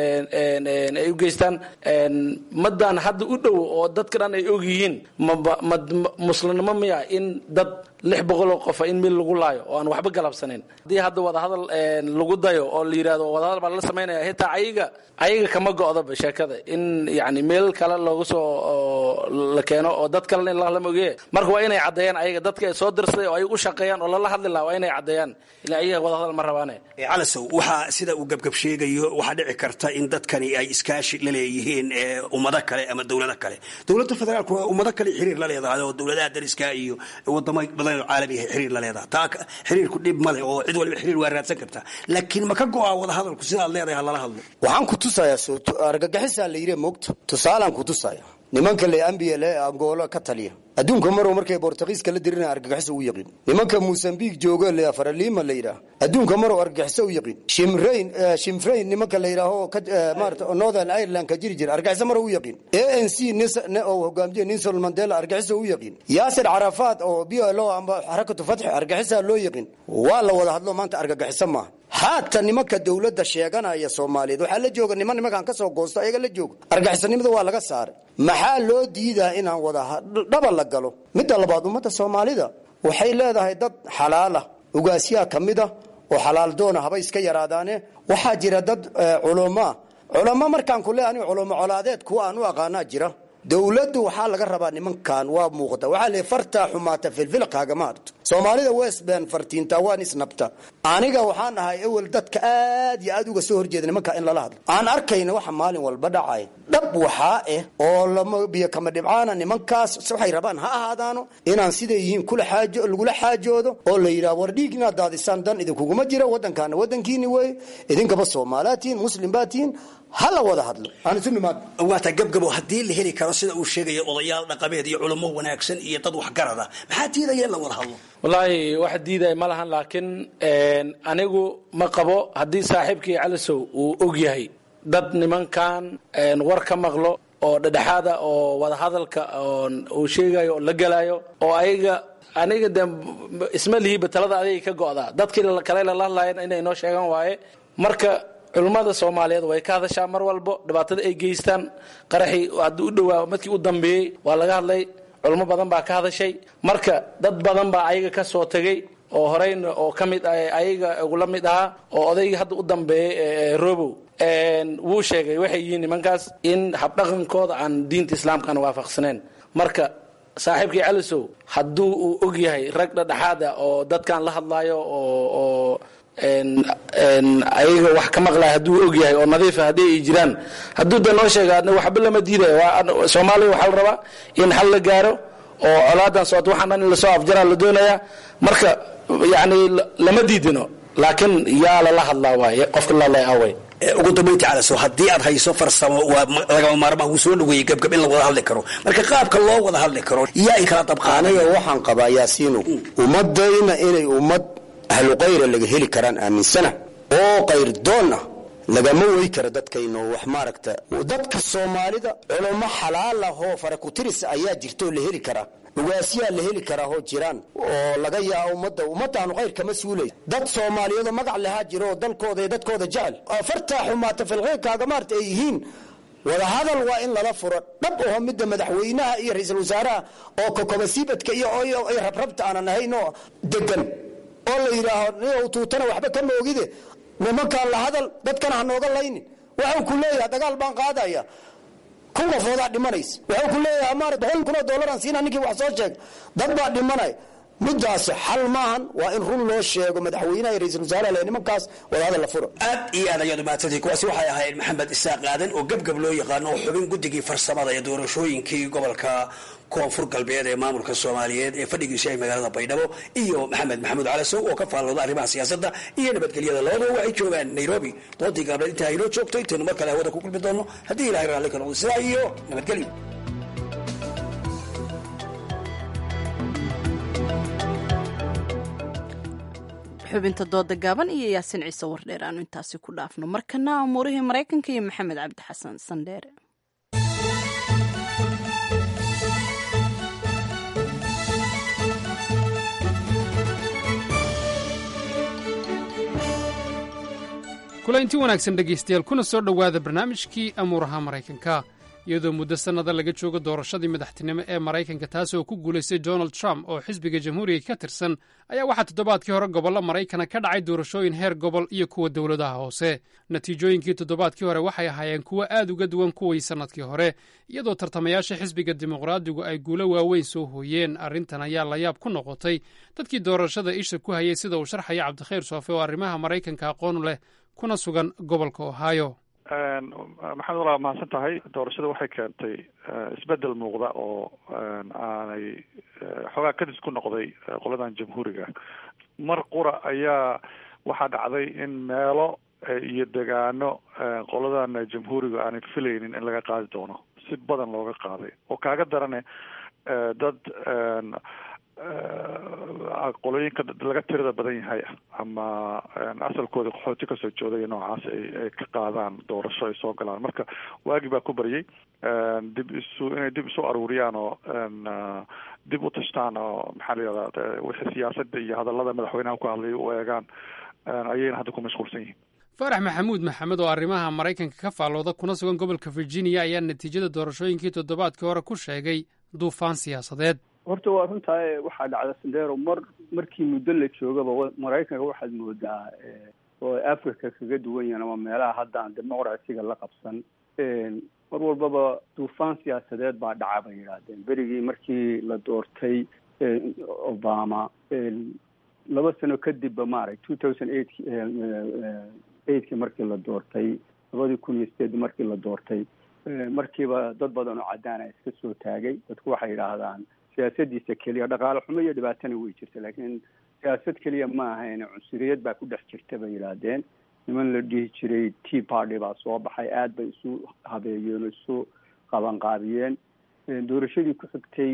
ay u geystaan madan hadda u dhow oo dadka dhan ay og yihiin maba ma muslimnimo miya in dad lix boqol oo qofa in mil lagu laayo oo aan waxba galabsanayn haddii hadda wadahadal lagu dayo oo la yidhahdo wadahadal baa lala samaynaya hitaa ayaga ayaga kama go'daba sheekada in yani meel kale loogu soo la keeno oo dad kalena in lala mogeeye marka waa inay caddeeyaan ayaga dadka ay soo dirsaday oo ay u shaqeeyaan oo lala hadli laha waa inay caddeeyaan ila ayaga wadahadal ma rabaane calasow waxaa sida uu gebgab sheegayo waxaa dhici karta in dadkani ay iskaashi la leeyihiin ummado kale ama dowlado kale dowladda federaalku waa ummado kale xiriir la leedahay oo dowladaha dariska iyo wadamo badan oo caalamiga xiriir la leedahay taa xiriirku dhib male oo cid waliba xiriir waa raadsan kartaa laakiin ma ka go'a wada hadalku sidaad leedahay ha lala hadlo waxaan ku tusayaa argagaxisaa la yidhi moogta tusaalaan ku tusaya nimanka le ambia le angola ka taliya adduunka marow markay bortugiiska la dirina argagixiso u yaqiin nimanka mosambique joogo le faralima la yidhaah adduunka marow argagixiso u yaqiin shimrain shimfrain nimanka la yidhaaho maarata northern ireland ka jiri jira argagixiso marow u yaqiin a n c oo hogaamiye ninson mandela argagixiso u yaqiin yaasir carafaad oo b l o amba xarakatu fatxi argagixisaa loo yaqiin waa la wada hadlo maanta argagixiso maaha haata nimanka dowladda sheeganaya soomaaliyeed waxaa la jooga niman nimankaan kasoo goosto ayaga la jooga argaxisanimada waa laga saaray maxaa loo diidaa inaan wada dhaba la galo midda labaad ummadda soomaalida waxay leedahay dad xalaala ugaasyaa ka mid a oo xalaal doona haba iska yaraadaane waxaa jira dad culamaa culamo markaan ku leeya aniga culamo colaadeed kuwa aan u aqaanaa jira dowladdu waxaa laga rabaa nimankan waa muuqda waxaa le fartaa xumaata filfilqaagama harto soomaalida westban fartiinta waan isnabta aniga waxaan ahay ewel dadka aad iyo aad uga soo horjeeda nimanka in lala hadlo aan arkayna waxa maalin walba dhacay dhab waxaa ah oo lama biyo kama dhibcaana nimankaas waxay rabaan ha ahaadaano inaan siday yihiin kula xaajo lagula xaajoodo oo la yidhaha war dhiig inaad daadisaan dan idinkuguma jira waddankaana waddankiini wey idinkaba soomaaliaad tihiin muslim baad tihiin hala wada hadlo aan isu nimaad waata gabgabo haddii la heli karo sida uu sheegaya odayaal dhaqameed iyo culamo wanaagsan iyo dad waxgarada maxaa diidaya in la wada hadlo wallaahi wax diidaya ma lahan laakiin anigu ma qabo haddii saaxiibkii calisow uu og yahay dad nimankan war ka maqlo oo dhedhexaada oo wada hadalka uu sheegayo oo la gelayo oo ayaga aniga de isma lihiba talada adayga ka go'daa dadkii kale lala hadlayan inay noo sheegan waaye marka culummada soomaaliyeed way ka hadashaa mar walbo dhibaatada ay geystaan qaraxii haddii u dhowaa madkii u dambeeyey waa laga hadlay culmo badan baa ka hadashay marka dad badan baa ayaga ka soo tegey oo horeyna oo ka mid ayaga ugula mid ahaa oo odaygii hadda u dambeeyey robow wuu sheegay waxay yihiin nimankaas in habdhaqankooda aan diinta islaamkana waafaqsaneen marka saaxiibkii calisow hadduu uu og yahay rag dhadhexaada oo dadkan la hadlaayo oo ayaga wax ka maqlaya hadduu og yahay oo nadiifa haddii ay jiraan hadduu da noo sheega waxba lama diidayo soomaaliya waxaa la rabaa in xal la gaaro oo colaadan socota waxaan dhan in lasoo afjaraa la doonayaa marka yani lama diidino laakiin yaa lala hadlaa waaye qofka lalay away ugu dambaynta calaso haddii aad hayso farsamo waa lagama maarmaan wuu soo dhaweeyey gabgab in la wada hadli karo marka qaabka loo wada hadli karo yaa in kala dabqaanay aniga waxaan qabaa yaasiino ummadayna inay ummad ahlu kayra laga heli karaan aaminsana oo kayr doon ah lagama wey karo dadkayno wax maaragta dadka soomaalida culamo xalaal ah oo farakutiris ayaa jirta oo la heli karaa ugaasyaa la heli karaa oo jiraan oo laga yaabo ummadda ummadaanu khayr kama suulay dad soomaaliyeedoo magac lahaa jiro oo dalkooda iyo dadkooda jecel fartaa xumaata filkhayrkaaga maarta ay yihiin wada hadal waa in lala furo dhab aho midda madaxweynaha iyo ra-iisul wasaaraha oo kokobasiibadka iyo rabrabta aanan ahayn oo degan oo la yidhaaho tuutana waxba kama ogide nimankaan la hadal dadkana hanooga laynin waxau ku leeyaha dagaal baan qaadaya kun qofoodaa dhimanaysa waxau ku leeyaha maara boqol kun oo dollaraan siina ninkii wax soo sheeg dad baa dhimanay midaasi xal maahan waa in run loo sheego madaxweynaha iyo ra-isul wasaaraha le nimankaas wadahadal la furo aad iyo aad ayaad umahadsantay kuwaasi waxay ahayd maxamed isaaq aadan oo gebgab loo yaqaano oo xubin guddigii farsamada ee doorashooyinkii gobolka koonfur galbeed ee maamulka soomaaliyeed ee fadhigiisu ay magaalada baydhabo iyo maxamed maxamuud calasow oo ka faallooda arrimaha siyaasadda iyo nabadgelyada labadaba waxay joogaan nairobi doodii gaableed intaa inoo joogto intaynu mar kale hawada ku kulmi doonno haddii ilahay raalli ka noqdo sidaa iyo nabadgelyo xubinta dooda gaaban iyo yaasin ciise wardheer aanu intaasi ku dhaafno markana amuurihii maraykanka iyo maxamed cabdi xasan sandheere kulanti wanaagsan dhegaystayaal kuna soo dhowaada barnaamijkii amuuraha maraykanka iyadoo muddo sannada laga joogo doorashadii madaxtinimo ee maraykanka taasi oo ku guulaystay donald trump oo xisbiga jamhuuriga ka tirsan ayaa waxaa toddobaadkii hore gobollo maraykana ka dhacay doorashooyin heer gobol iyo kuwa dowladaha hoose natiijooyinkii toddobaadkii hore waxay ahaayeen kuwo aad uga duwan kuwii sannadkii hore iyadoo tartamayaasha xisbiga dimuqraadigu ay guulo waaweyn soo hooyeen arrintan ayaa layaab ku noqotay dadkii doorashada isha ku hayay sida uu sharxaya cabdikhayr soofe oo arrimaha maraykanka aqoon leh kuna sugan gobolka ohio maxamed walaa mahadsan tahay doorashada waxay keentay isbedel muuqda oo aanay xoogaa kadis ku noqday qoladan jamhuuriga mar qura ayaa waxaa dhacday in meelo iyo degaano qoladan jamhuuriga aanay filaynin in laga qaadi doono si badan looga qaaday oo kaaga darane dad qolooyinka laga tirada badan yahay ama asalkooda qaxooti kasoo jooday noocaas ay ka qaadaan doorasho ay soo galaan marka waagi baa ku baryay dib isu inay dib isu aruuriyaan oo dib u tashtaan oo maxaa la yihahdaa wixii siyaasadda iyo hadallada madaxweynaha ku hadlay u eegaan ayayna hadda ku mashquulsan yihiin faarax maxamuud maxamed oo arrimaha maraykanka ka faallooda kuna sugan gobolka virginia ayaa natiijada doorashooyinkii toddobaadkii hore ku sheegay duufaan siyaasadeed horta waa runtaa waxaa dhacda sandero mar markii muddo la joogaba maraykanka waxaad moodaa oo africa kaga duwan yahan ama meelaha hadda aan dimuqraasiga la qabsan mar walbaba duufaan siyaasadeed baa dhaca bay yidhaahdeen berigii markii la doortay obama laba sano kadibba maarag two thousand eight eightki markii la doortay labadii kun iyo sideed markii la doortay markiiba dad badan oo caddaana iska soo taagay dadku waxay yidhaahdaan siyaasadiisa keliya dhaqaale xumo iyo dhibaatana way jirta laakiin siyaasad keliya ma ahayn cunsuriyad baa ku dhex jirta bay yidhaahdeen niman la dhihi jiray tea party baa soo baxay aad bay isu habeeyeen oo isu qabanqaabiyeen doorashadii ku xigtay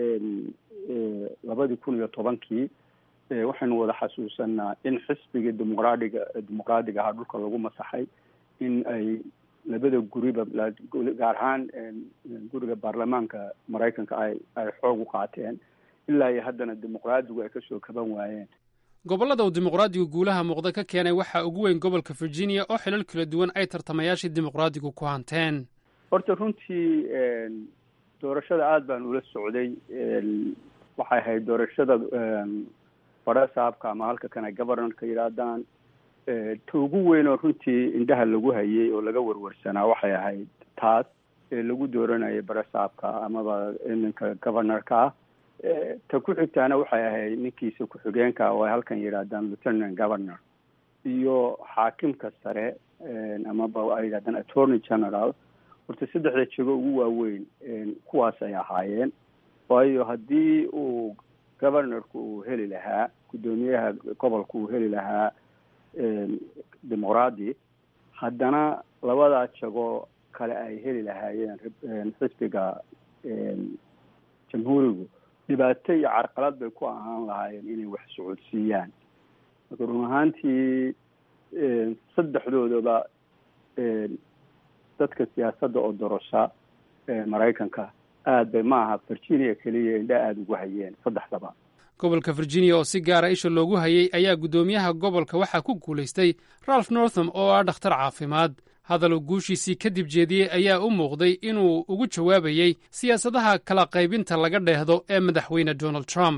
labadii kun iyo tobankii waxaynu wada xasuusanaa in xisbiga dimuqraadiga dimuqraadiga ahaa dhulka lagu masaxay in ay labada guriba gaar ahaan guriga baarlamaanka maraykanka ay ay xoog u qaateen ilaa iyo haddana dimuqraadigu ay kasoo kaban waayeen gobollada uu dimuqraadigu guulaha muuqda ka keenay waxaa ugu weyn gobolka virginia oo xilal kala duwan ay tartamayaashii dimuqraadigu ku hanteen horta runtii doorashada aada baan ula socday waxay ahayd doorashada bara saabka ama halka kana governorka yidhaahdaan ta ugu weyn oo runtii indhaha lagu hayay oo laga warwarsanaa waxay ahayd taas ee lagu dooranayay barasaabka amaba ninka governorka ah ta ku xigtaana waxay ahayd ninkiisa ku-xigeenka oo ay halkan yidhaahdaan lieutenant governor iyo xaakimka sare amaba ay yidhahdaan attorney general horta saddexda jego ugu waaweyn kuwaas ay ahaayeen waayo haddii uu governorku uu heli lahaa guddoomiyaha gobolka uu heli lahaa dimuqraadi haddana labadaa jago kale ay heli lahaayeen xisbiga jamhuurigu dhibaato iyo carqalad bay ku ahaan lahaayeen inay wax socodsiiyaan marka run ahaantii saddexdoodaba dadka siyaasadda oo dorosha maraykanka aad bay ma aha virginia keliya indha aada ugu hayeen saddexdaba gobolka virginia oo si gaara isha loogu hayay ayaa guddoomiyaha gobolka waxaa ku guulaystay ralph northam oo ah dhakhtar caafimaad hadaluu guushiisii kadib jeediyey ayaa u muuqday inuu ugu jawaabayey siyaasadaha kala qaybinta laga dheehdo ee madaxweyne donald trump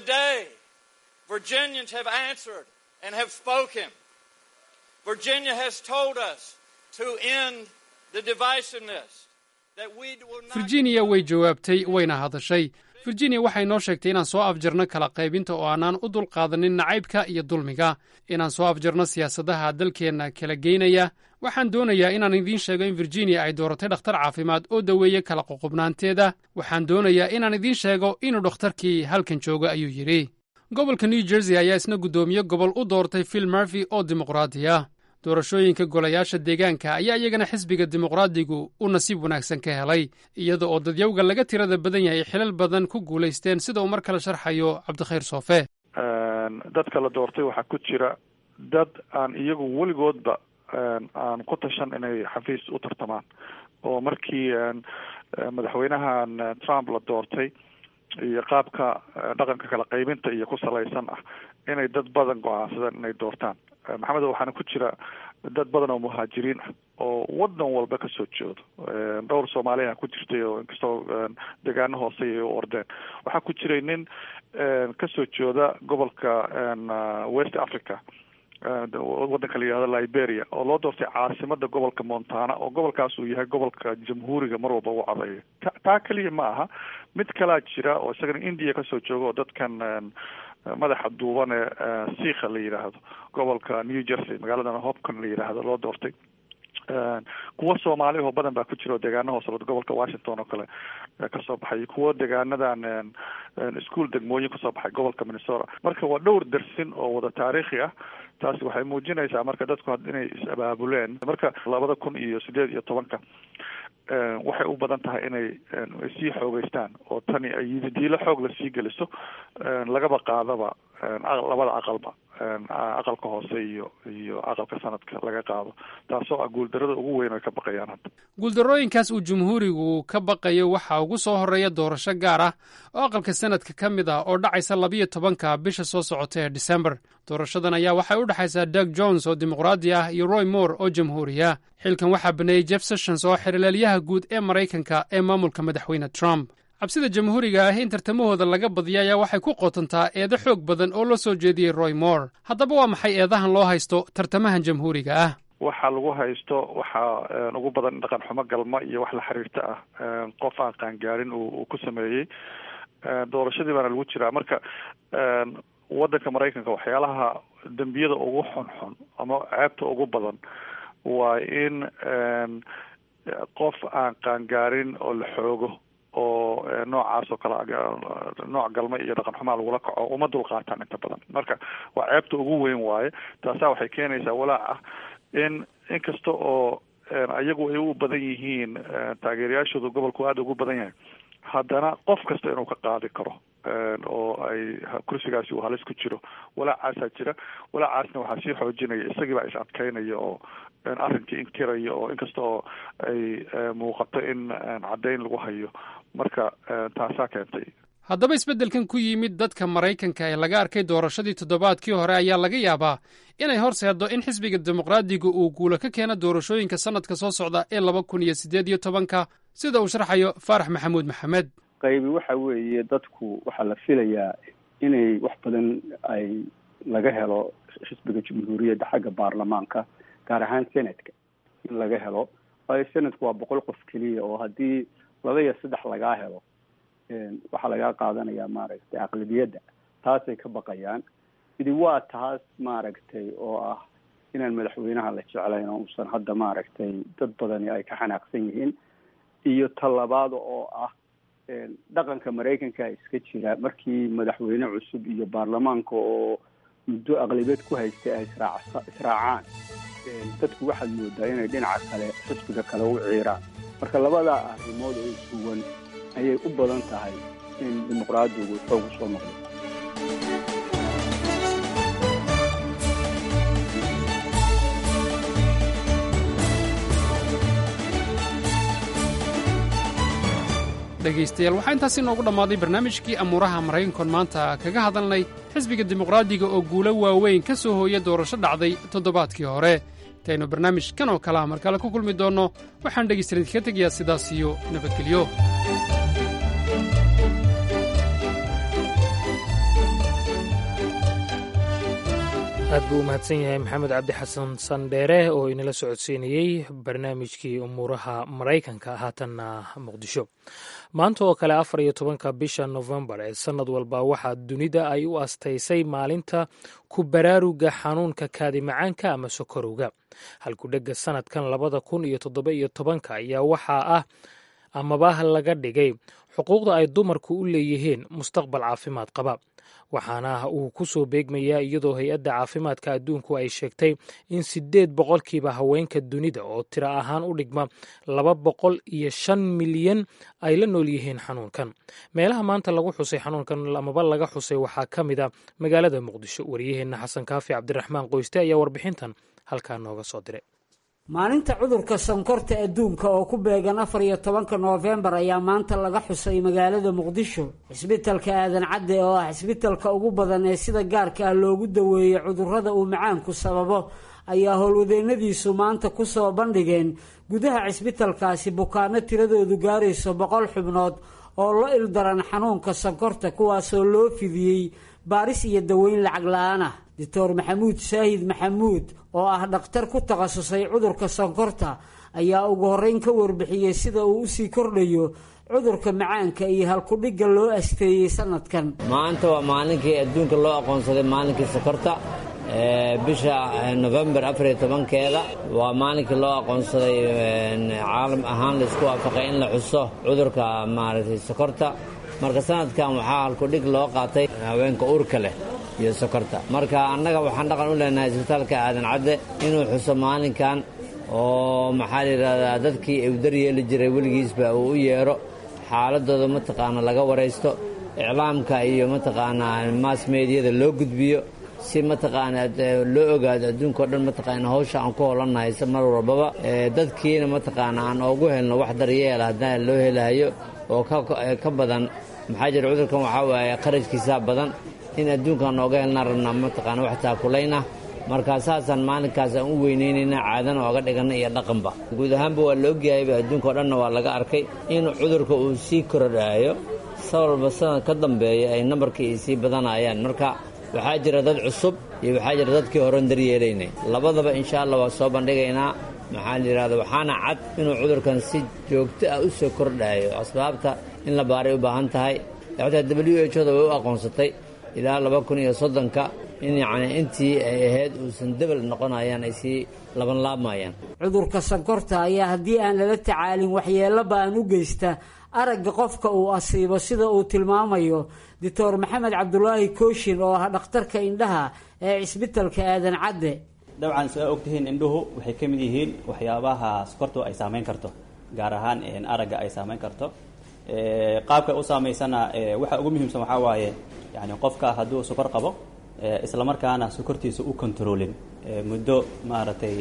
virginia way jawaabtay wayna hadashay virginia waxay noo sheegtay inaan soo afjarno kala qaybinta oo aanaan u dulqaadanin nacaybka iyo dulmiga inaan soo afjarno siyaasadaha dalkeenna kala geynaya waxaan doonayaa inaan idiin sheego in virginia ay dooratay dhakhtar caafimaad oo daweeye kala qoqobnaanteeda waxaan doonayaa inaan idiin sheego inuu dhakhtarkii halkan joogo ayuu yidhi gobolka new jersey ayaa isna guddoomiye gobol u doortay phil murphy oo dimuqraadi ah doorashooyinka golayaasha deegaanka ayaa iyagana xisbiga dimuqraadigu u nasiib wanaagsan ka helay iyada oo dadyawga laga tirada badan yahay xilal badan ku guulaysteen sida uu mar kale sharxayo cabdikhayr soofe dadka la doortay waxaa ku jira dad aan iyagu weligoodba aan ku tashan inay xafiis u tartamaan oo markii madaxweynahan trump la doortay iyo qaabka dhaqanka kala qaybinta iyo ku salaysan ah inay dad badan go-aansadeen inay doortaan maxamed waxaana ku jira dad badan oo muhaajiriin ah oo wadan walba kasoo jeedo dhowr soomaaliya ku jirtay oo inkastoo degaano hoose ay u ordeen waxaa ku jiray nin kasoo jeeda gobolka west africa wadanka la yihahdo liberia oo loo doortay caasimada gobolka montana oo gobolkaas uu yahay gobolka jamhuuriga mar walba u codeeyo ta taa keliya ma aha mid kalaa jira oo isagana india kasoo jooga oo dadkan madaxa duuban ee siikha la yidhaahdo gobolka new jersey magaaladan hopcon la yidhaahdo loo doortay kuwo soomaali oo badan baa ku jira oo deegaana hoose gobolka washington oo kale kasoo baxay kuwo deegaanadan ischool degmooyin kasoo baxay gobolka minnesota marka waa dhowr dersin oo wada taariikhi ah taasi waxay muujinaysaa marka dadku inay is-abaabuleen marka labada kun iyo sideed iyo tobanka waxay u badan tahay inay sii xoogeystaan oo tani ay yididiilo xoog la sii geliso lagaba qaadaba labada aqalba aqalka hoose iyo iyo aqalka sanadka laga qaado taasoo ah guuldarada ugu weyn ay ka baqayaan hadda guuldarooyinkaas uu jumhuurigu ka baqayo waxaa ugu soo horeeya doorasho gaar ah oo aqalka sanadka ka mid ah oo dhacaysa labiyo tobanka bisha soo socota ee december doorashadan ayaa waxay u dhexaysaa doug jones oo dimuqraadi ah iyo roy moore oo jamhuuriya xilkan waxaa baneeyey jeff sessions oo xirileelyaha guud ee maraykanka ee maamulka madaxweyne trump cabsida jamhuuriga ah in tartamahooda laga badiya ayaa waxay ku qotontaa eedo xoog badan oo loo soo jeediyey roy moore haddaba waa maxay eedahan loo haysto tartamahan jamhuuriga ah waxa lagu haysto waxaa ugu badan dhaqan xumo galma iyo wax la xiriirta ah qof aan qaangaarin uu ku sameeyey doorashadii baana lagu jiraa marka waddanka maraykanka waxyaalaha dembiyada ugu xunxun ama ceebta ugu badan waa in qof aan qaangaarin oo la xoogo oo noocaas oo kale nooc galma iyo dhaqan xumaa lagula kaco uma dulqaataan inta badan marka waa ceebta ugu weyn waaye taasaa waxay keenaysaa walaac ah in inkasta oo ayagu ay u badan yihiin taageerayaashooda gobolku aada ugu badan yahay haddana qof kasta inuu ka qaadi karo oo ay kursigaasi uu halis ku jiro walaacaasaa jira walaacaasna waxaa sii xoojinaya isagiibaa is adkeynaya oo arrinkii inkiraya oo inkasta oo ay muuqato in caddayn lagu hayo marka taasaa keentay haddaba isbeddelkan ku yimid dadka maraykanka ee laga arkay doorashadii toddobaadkii hore ayaa laga yaabaa inay horseeddo in xisbiga dimuqraadiga uu guulo ka keeno doorashooyinka sannadka soo socda ee laba kun iyo siddeed iyo tobanka sida uu sharxayo faarax maxamuud maxamed qaybi waxa weeye dadku waxaa la filayaa inay wax badan ay laga helo xisbiga jamhuuriyadda xagga baarlamaanka gaar ahaan senatka in laga helo waayo senatku waa boqol qof keliya oo haddii laba iyo saddex lagaa helo waxaa lagaa qaadanayaa maaragtay aqlabiyadda taasay ka baqayaan idi waa taas maaragtay oo ah inaan madaxweynaha la jeclayn oo uusan hadda maaragtay dad badani ay ka xanaaqsan yihiin iyo talabaada oo ah dhaqanka maraykanka iska jira markii madaxweyne cusub iyo baarlamaanka oo muddo aqlabiyad ku haystay ay israac israacaan dadku waxaad moodaa inay dhinaca kale xisbiga kale u ciiraan marka labadaa arrimood oo isuwan ayay u badan tahay in dimuqraadigu xoog u soo noqdo dhegaystayaal waxaa intaasi inoogu dhammaaday barnaamijkii amuuraha maraykankoon maanta kaga hadalnay xisbiga dimuqraadiga oo guulo waaweyn ka soo hooya doorasho dhacday toddobaadkii hore intaynu barnaamij kan oo kale ah mar kale ku kulmi doonno waxaan dhegaystayaal idinka tegayaa sidaas iyo nabadgelyo aad buu u mahadsan yahay maxamed cabdi xasan sandheere oo inala socodsiinayey barnaamijkii umuuraha maraykanka haatanna muqdisho maanta oo kale afar iyo tobanka bisha nofembar ee sannad walba waxaa dunida ay u astaysay maalinta ku baraaruga xanuunka kaadimacaanka ama sokorowga halkudhegga sannadkan labada kun iyo toddoba iyo tobanka ayaa waxaa ah amaba laga dhigay xuquuqda ay dumarku u leeyihiin mustaqbal caafimaad qaba waxaana uu ku soo beegmayaa iyadoo hay-adda caafimaadka adduunku ay sheegtay in siddeed boqolkiiba haweenka dunida oo tiro ahaan u dhigma laba boqol iyo shan milyan ay la nool yihiin xanuunkan meelaha maanta lagu xusay xanuunkan amaba laga xusay waxaa ka mid a magaalada muqdisho wariyaheenna xasan kaafi cabdiraxmaan qoyste ayaa warbixintan halkaa nooga soo diray maalinta cudurka sonkorta adduunka oo ku beegan afar iyo tobanka noofembar ayaa maanta laga xusay magaalada muqdisho cisbitalka aadan cadde oo ah cisbitalka ugu badan ee sida gaarka ah loogu daweeyey cudurrada uu macaanku sababo ayaa howlwadeennadiisu maanta ku soo bandhigeen gudaha cisbitalkaasi bukaano tiradoodu gaarayso boqol xubnood oo la ildaran xanuunka sonkorta kuwaasoo loo fidiyey baaris iyo daweyn lacag la-aan ah doctor maxamuud saahid maxamuud oo ah dhakhtar ku takhasusay cudurka sonkorta ayaa ugu horreyn ka warbixiyey sida uu usii kordhayo cudurka macaanka iyo halkudhigga loo asteeyey sanadkan maanta waa maalinkii adduunka loo aqoonsaday maalinkii sokorta bisha nofembar afariyo tobankeeda waa maalinkii loo aqoonsaday caalam ahaan laisku waafaqay in la xuso cudurka maaragtay sokorta marka sanadkan waxaa halkudhig loo qaatay haweenka uurka leh iyo sokorta marka annaga waxaan dhaqan u leenahay isbitaalka aadan cadde inuu xuso maalinkan oo maxaa la yidhahdaa dadkii u daryeeli jiray weligiisba uu u yeedho xaaladooda mataqaana laga waraysto iclaamka iyo mataqaanaa mass meediyada loo gudbiyo si mataqaanaa loo ogaado adduunka o dhan mataqaana hawsha aan ku holannahay mar walbaba dadkiina mataqaana aan oogu helno wax daryeela haddana loo helahayo oo ka badan maxaa jira cudurkan waxaa waaye qarajkiisaa badan in adduunkaan nooga helnaa rabnaa mataqaana wax taakulaynah markaa saasaan maalinkaas aan u weynaynayna caadana ooga dhiganna iyo dhaqanba guud ahaanba waa la ogyahayba adduunka o dhanna waa laga arkay in cudurka uu sii korodhaayo sababba sanad ka dambeeya ay nambarkii ay sii badanayaan marka waxaa jira dad cusub iyo waxaa jira dadkii horen daryeelaynay labadaba insha allah waa soo bandhigaynaa maxaa la yidhahda waxaana cad inuu cudurkan si joogto ah u soo kordhaayo asbaabta in la baaray u baahan tahay xataa w h oda way u aqoonsatay ilaa laba kun iyo soddonka in yacni intii ay ahayd uusan debel noqonayaan ay sii labanlaabmayaan cudurka sankorta ayaa haddii aan lala tacaalin waxyeello ba'an u geysta aragga qofka uu asiibo sida uu tilmaamayo doctor maxamed cabdulaahi kooshin oo ah dhakhtarka indhaha ee cisbitalka aadan cadde dabcan sidaa ogtihiin indhuhu waxay ka mid yihiin waxyaabaha sokortu ay saamayn karto gaar ahaan aragga ay saamayn karto qaabka u saamaysana waxa ugu muhiimsan waxaa waaye yani qofka hadduu sokor qabo islamarkaana sokortiisa u controlin muddo maaragtay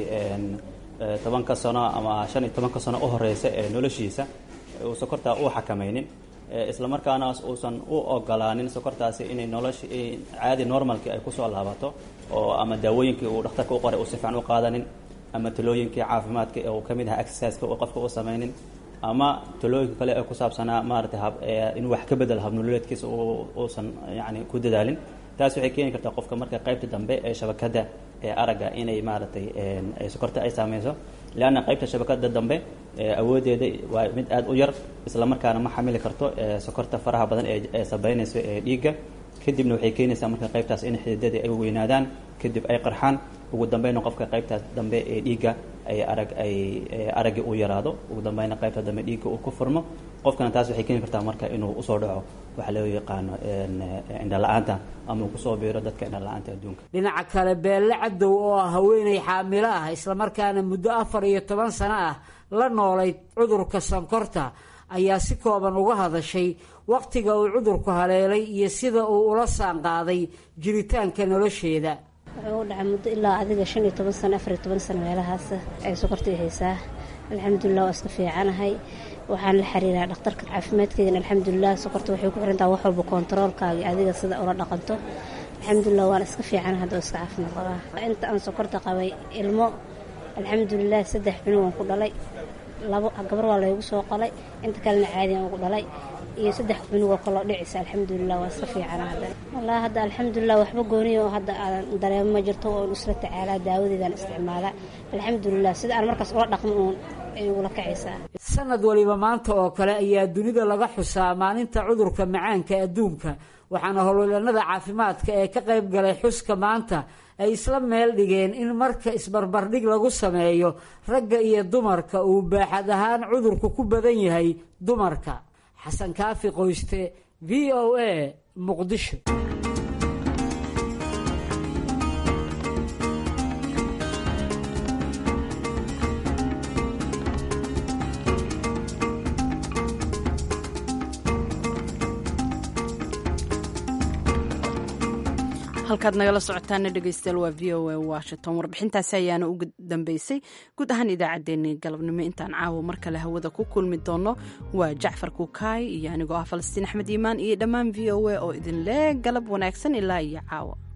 tobanka sano ama shan iyo tobanka sano u horeysa ee noloshiisa uu sokortaa u xakamaynin islamarkaana uusan u ogolaanin sokortaasi inay nolosha caadi normalkii ay kusoo laabato oo ama daawooyinkii uu dhakhtarka u qoray uu si fiican u qaadanin ama talooyinkii caafimaadka ee uu ka mid aha exerciseka uu qofka u samaynin ama talooyinka kale ee ku saabsanaa maaragtay inuu wax ka bedelo habnololeedkiisa uusan yani ku dadaalin taas waxay keeni kartaa qofka marka qaybta dambe ee shabakadda ee aragga inay maaragtay sokorta ay saameyso leanna qaybta shabakada dambe awoodeeda waa mid aada u yar islamarkaana ma xamili karto sokorta faraha badan ee sabeynayso ee dhiigga kadibna waxay keenaysaa marka qaybtaas in xididadii ay weynaadaan kadib ay qarxaan ugu dambeyna qofka qaybtaas dambe ee dhiigga ay arag ay araggii u yaraado ugu dambeyna qaybta dambe dhiigga uu ku furmo qofkana taas waxay keeni kartaa marka inuu usoo dhaco waxa loo yaqaano indhala-aanta ama uu kusoo biiro dadka indhala-aanta adduunka dhinaca kale beelle cadow oo ah haweenay xaamilo ah islamarkaana muddo afar iyo toban sano ah la noolayd cudurka sankorta ayaa si kooban uga hadashay wakhtiga uu cudurku haleelay iyo sida uu ula saanqaaday jiritaanka nolosheeda wuxuu u dhacay muddo ilaa adiga shan iyo toban sano afar iyo toban sano meelahaas ay sokortii haysaa alxamdulilah waa iska fiicanahay waxaan la xiriiraa dhakhtarka caafimaadkeedana alxamdulilah sokorta waxay ku xirantaha wax walba kontaroolkaaga adiga sida ula dhaqanto alxamdulilah waan iska fiicana hadda iska caafimaad qabaa inta aan sokorta qabay ilmo alxamdulilah saddex cunug aan ku dhalay labo gabar waa laygu soo qalay inta kalena caadiyan ugu dhalay iyo saddex cunugoo kaloo dhicisa alxamdulilah waa iska fiicana hadda wallaahi hadda alxamdulilah waxba gooniya oo hadda aan dareemo ma jirto oon isla tacaalaa daawadeedaan isticmaalaa alxamdulilah sida aan markaas ula dhaqmo uun ay ugula kacaysaa sanad waliba maanta oo kale ayaa dunida laga xusaa maalinta cudurka macaanka adduunka waxaana howlwalanada caafimaadka ee ka qayb galay xuska maanta ay isla meel dhigeen in marka isbarbardhig lagu sameeyo ragga iyo dumarka uu baaxad ahaan cudurku ku badan yahay dumarka xasan kaafi qoyste v o a muqdisho halkaad nagala socotaana dhegeystayaal waa v o a washington warbixintaasi ayaana ugu dambeysay guud ahaan idaacaddeenii galabnimo intaan caawa mar kale hawada ku kulmi doono waa jacfar kukaay iyo anigoo ah falastiin axmed iimaan iyo dhammaan v o a oo idin lee galab wanaagsan ilaa iyo caawa